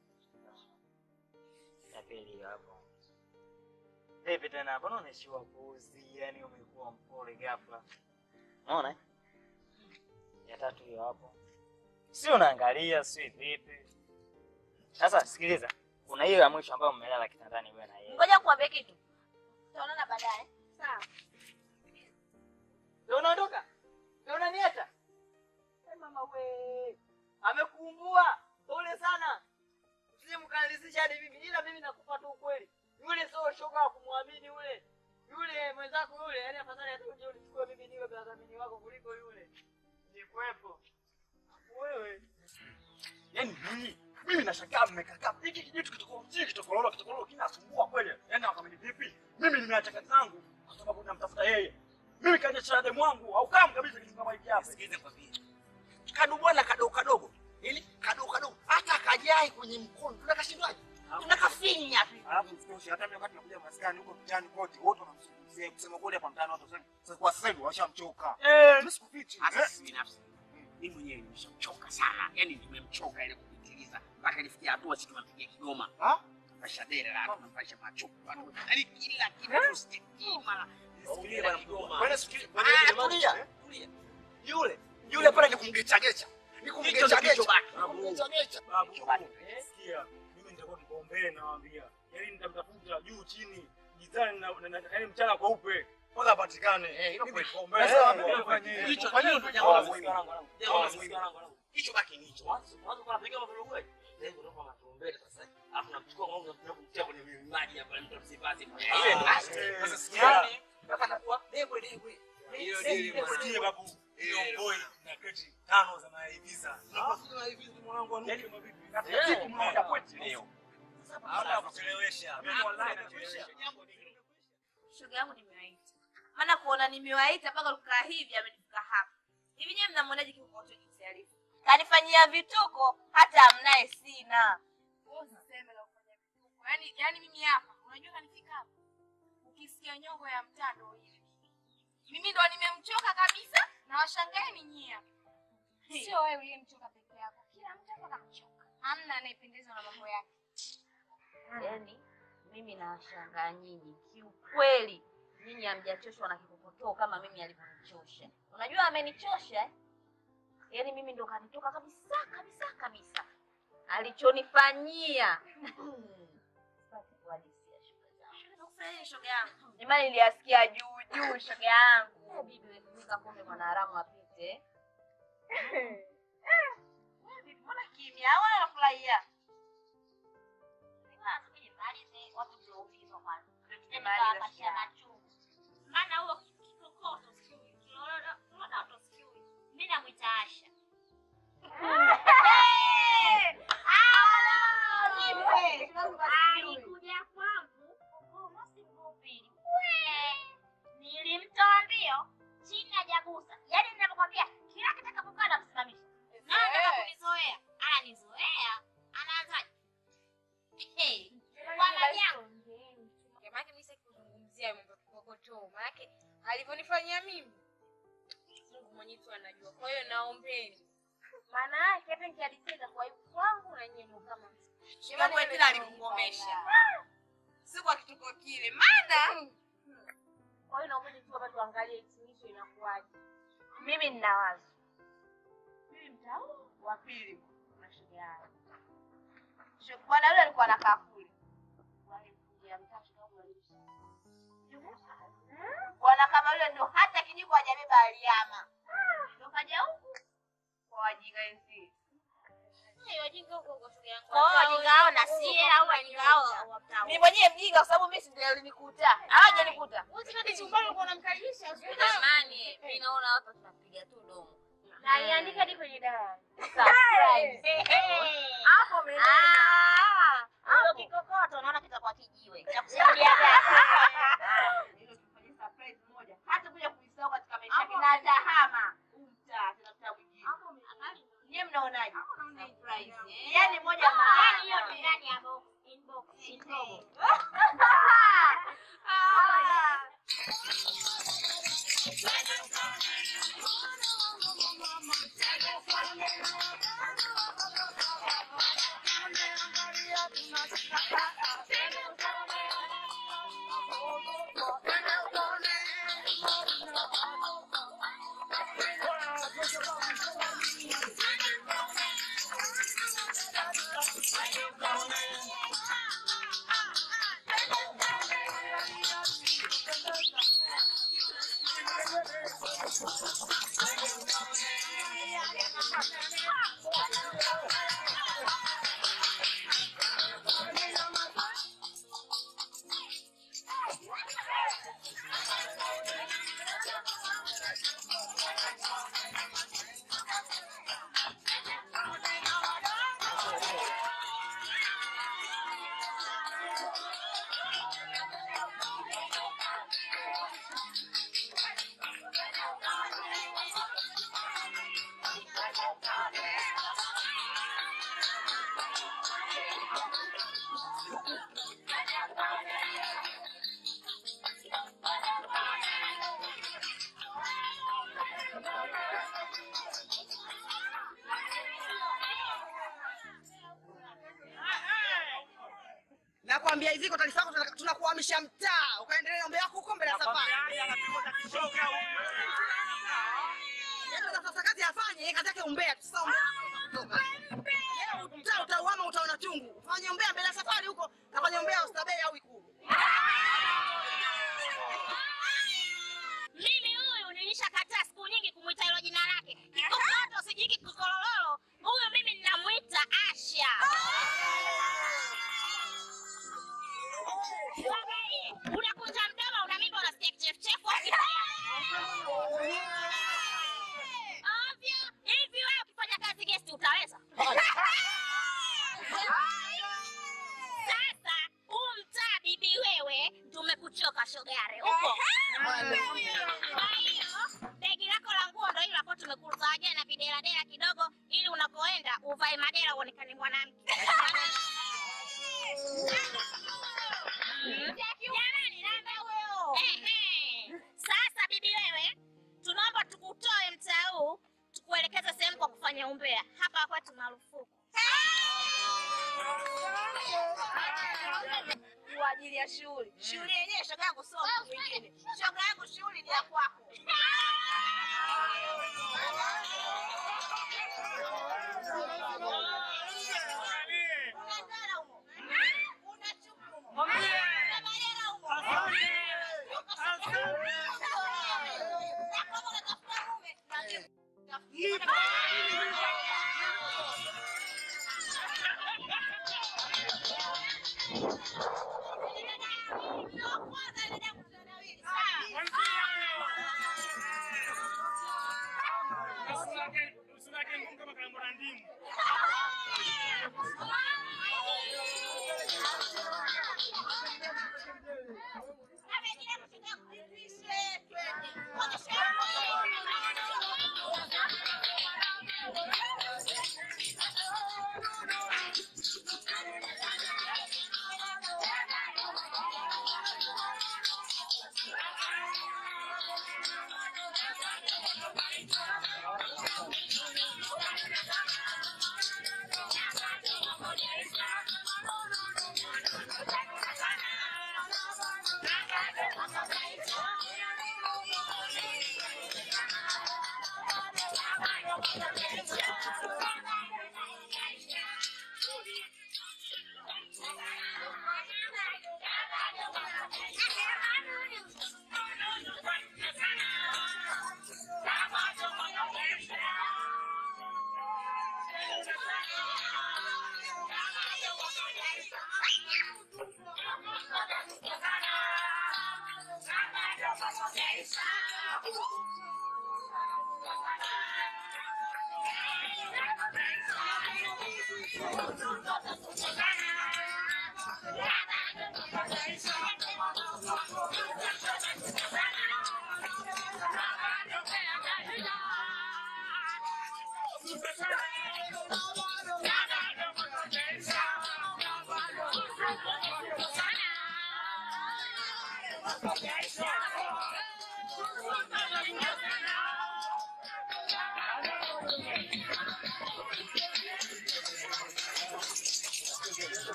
Ya pili hiyo hapo. Vipi tena, mbona unaishiwa puzi? Yani umekuwa mpole ghafla. Unaona? eh? Ya tatu hiyo hapo. Si unaangalia, si vipi? Sasa sikiliza, kuna hiyo ya mwisho ambayo mmelala kitandani wewe na yeye. Ngoja kuambia kitu. Tutaonana baadaye. Sawa. Ndio unaondoka? Ndio unaniacha? Eh, mama we. Amekuumbua. Pole sana. Usije mkanilizisha hadi mimi. Ila mimi nakupa tu ukweli. Yule sio shoga wa kumwamini yule. Yule mwenzako yule, yani afadhali hata uje unichukue mimi niwe mdhamini wako kuliko yule. Nikwepo. Wewe. Yaani mimi mimi nashangaa mmekaa hiki kijitu kitoko hiki kitokololo kitokololo kinasumbua kweli. Yaani wakamini vipi? Mimi nimeacha kazi zangu kwa sababu namtafuta yeye. Mimi kaja cha demu wangu au kama kabisa kitu kama hiki hapa. Sikilize kwa vile. Kadu bwana kadogo kadogo. Ili kadogo kadogo hata kajai kwenye mkono. Tunakashindwaje? Tunakafinya tu. Alafu msitoshe hata mimi wakati nakuja maskani huko mtaani kote wote wanamzungumzia kusema kweli hapa mtaani watu wasema sasa kwa sasa hivi washamchoka. Eh, mimi sikufichi. Hata sisi binafsi mimi mwenyewe nimeshamchoka sana, yaani nimemchoka ile kupitiliza mpaka ilifikia hatua sisi tunampigia Kigoma maisha dere la tunampaisha macho yaani kila kitu sijui mara Sikiliza bwana Kigoma. Bwana sikiliza. Ah, tulia. Tulia. Yule yule pale ni kumgecha gecha. Ni kumgecha gecha. Kumgecha gecha. Babu, sikia, mimi nitakuwa kipaumbele nawaambia. Yaani nitamtafuta juu chini, gizani na na- na- yaani mchana kweupe. Mpaka apatikane. Eh, hilo Mimi kweli. kipaumbele. Eh, Sasa hilo nifanye kweli. hicho. Hicho ndio jambo la muhimu. Jambo la Jambo la muhimu. muhimu. Hicho baki ni hicho. Mwanzo kwa napiga mavurugu. Sasa kutoka matumbele sasa. Alafu namchukua ng'ombe na kumtia kwenye maji hapa mtu msibazi. Ile ndio sasa sikiani. Mpaka nakuwa debwe debwe. Hiyo ndio Sikia babu, hiyo boy na kreti tano za maiviza. Unaposema hivi mwanangu anuke mabibi. Katika siku moja kwetu leo. Hata kuchelewesha. Mimi wallahi nachelewesha. Shoga yangu nimewaita. Maana kuona nimewaita mpaka kukaa hivi amenifika hapa. Hivi nyewe mnamwonaje kikokoto jinsi alivyo? Kanifanyia vituko hata amnaye sina. Wewe usiseme la kufanya vituko. Yaani yaani mimi hapa, unajua kanifika hapa. Ukisikia nyongo ya mtando ile. Mimi ndo nimemchoka kabisa na washangaeni nyie hapa. Sio wewe uliyemchoka peke yako. Kila mtu hapa kamchoka. Hamna anayependezwa na mambo yake. Yaani mimi nawashangaa nyinyi kiukweli, nyinyi hamjachoshwa na kikokotoo kama mimi alivyonichosha. Unajua amenichosha eh? Yaani mimi ndo kanitoka kabisa kabisa kabisa, alichonifanyia Sitaki kuhadithia shoga zangu. Nakufanyia shoga yangu, jamani, niliyasikia juu juu shoga yangu. Eh, bibi wewe kumika pombe mwanaharamu apite. Eh, bibi, mbona kimya au anafurahia? maana huo kikokoto sijui kiloloto sijui mi namwita Asha. Alikuja kwangu Kigoma Singopili. Nilimtoa mbio chini hajagusa, yaani ninavyokwambia kila kitakapokaa namsimamisha. Na anataka kunizoea, ananizoea, anaanzaje? Hey, bwana jangu Maanake mimi sitaki kuzungumzia mambo ya kikokotoo, maanake alivyonifanyia mimi Mungu mwenyewe tu anajua. Kwa hiyo naombeni, maana yake hata nikihadithia kwa aibu kwangu na nyinyi mko kama Shoga yangu tena alikungomesha. Si kwa kituko kile. Maana Kwa hiyo naombeni tu hapa tuangalie hitimisho inakuwaje. mimi nina wazo. Mimi mtau wa pili na shoga yangu. Shoga bwana yule alikuwa anakaa kule. Walikuja mtatu kama Bwana kama yule ndo hata kijiko hajabeba aliama. Ndo kaja huku kwa wajinga wenzie. Hey, wajinga huko huko shoga yangu. Kwa hiyo wajinga hao na sie au wajinga hao? Mimi mwenyewe mjinga kwa sababu mimi si ndio alinikuta. Hawajanikuta. Wote kati chumbani ulikuwa unamkaribisha. Jamani, mimi naona hapa tunapiga tu domo. Na iandike hadi kwenye diary. Surprise. Hapo umeona. Ah, hapo kikokoto naona kitakuwa kijiwe. Cha kusimulia gani? Hilo tufanye surprise moja. Hata kuja kuisahau katika maisha yake na atahama. Umta, tena mtaa mwingine. Nyie mnaonaje? Surprise. eh? Yaani moja maana. Yaani hiyo ni ndani ya box, inbox, inbox. Ah. Nakwambia hivi kwa taarifa yako tunataka- tunakuhamisha mtaa ukaendelea mambo yako huko mbele ya safari. Yaani sasa kazi afanye, yeye kazi yake umbea tu sasa umbea. Leo mtaa utauama utaona chungu. Fanye umbea mbele ya safari huko, kafanye umbea ustabei au ikulu. Mimi huyu nilishakataa siku nyingi kumwita hilo jina lake. Kikokoto sijiki kikolololo. Huyu mimi ninamuita Asha. Wewe, Unakunja mdomo, una mimba, unasikia kichefuchefu au kibaya? Ovyo. Hivi wewe ukifanya kazi guest utaweza? Sasa huu mtaa bibi wewe tumekuchoka shogare huko. Kwa hiyo begi lako la nguo ndo hilo hapo tumekuzawadia na videladela kidogo ili unapoenda uvae madela uonekane mwanamke. Jamani, namba huyo. Ehe. Sasa bibi wewe, tunaomba tukutoe mtaa huu tukuelekeze sehemu kwa kufanya umbea. Hapa kwetu marufuku. Kwa ajili ya shughuli. Shughuli yenyewe shoga yangu sio mtu mwingine. Shoga yangu shughuli ni ya kwako.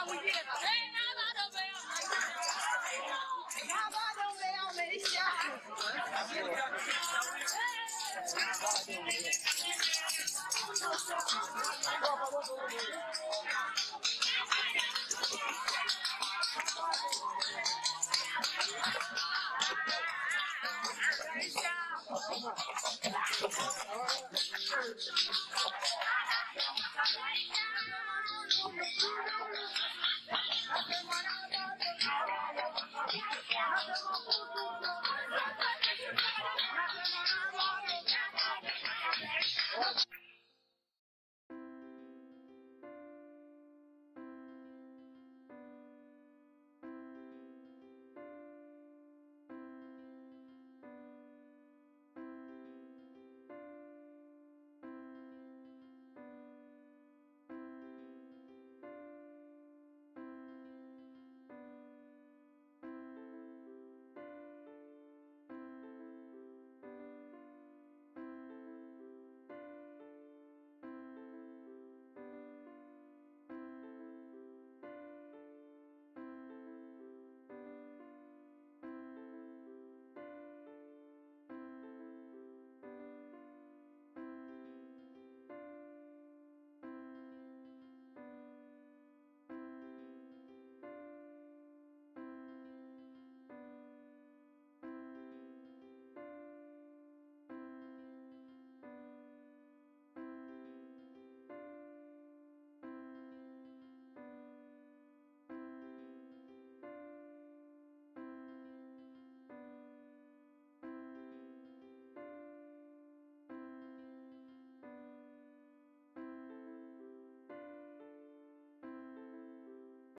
na mwingine na bado umbea umeisha. Kwa pamoja.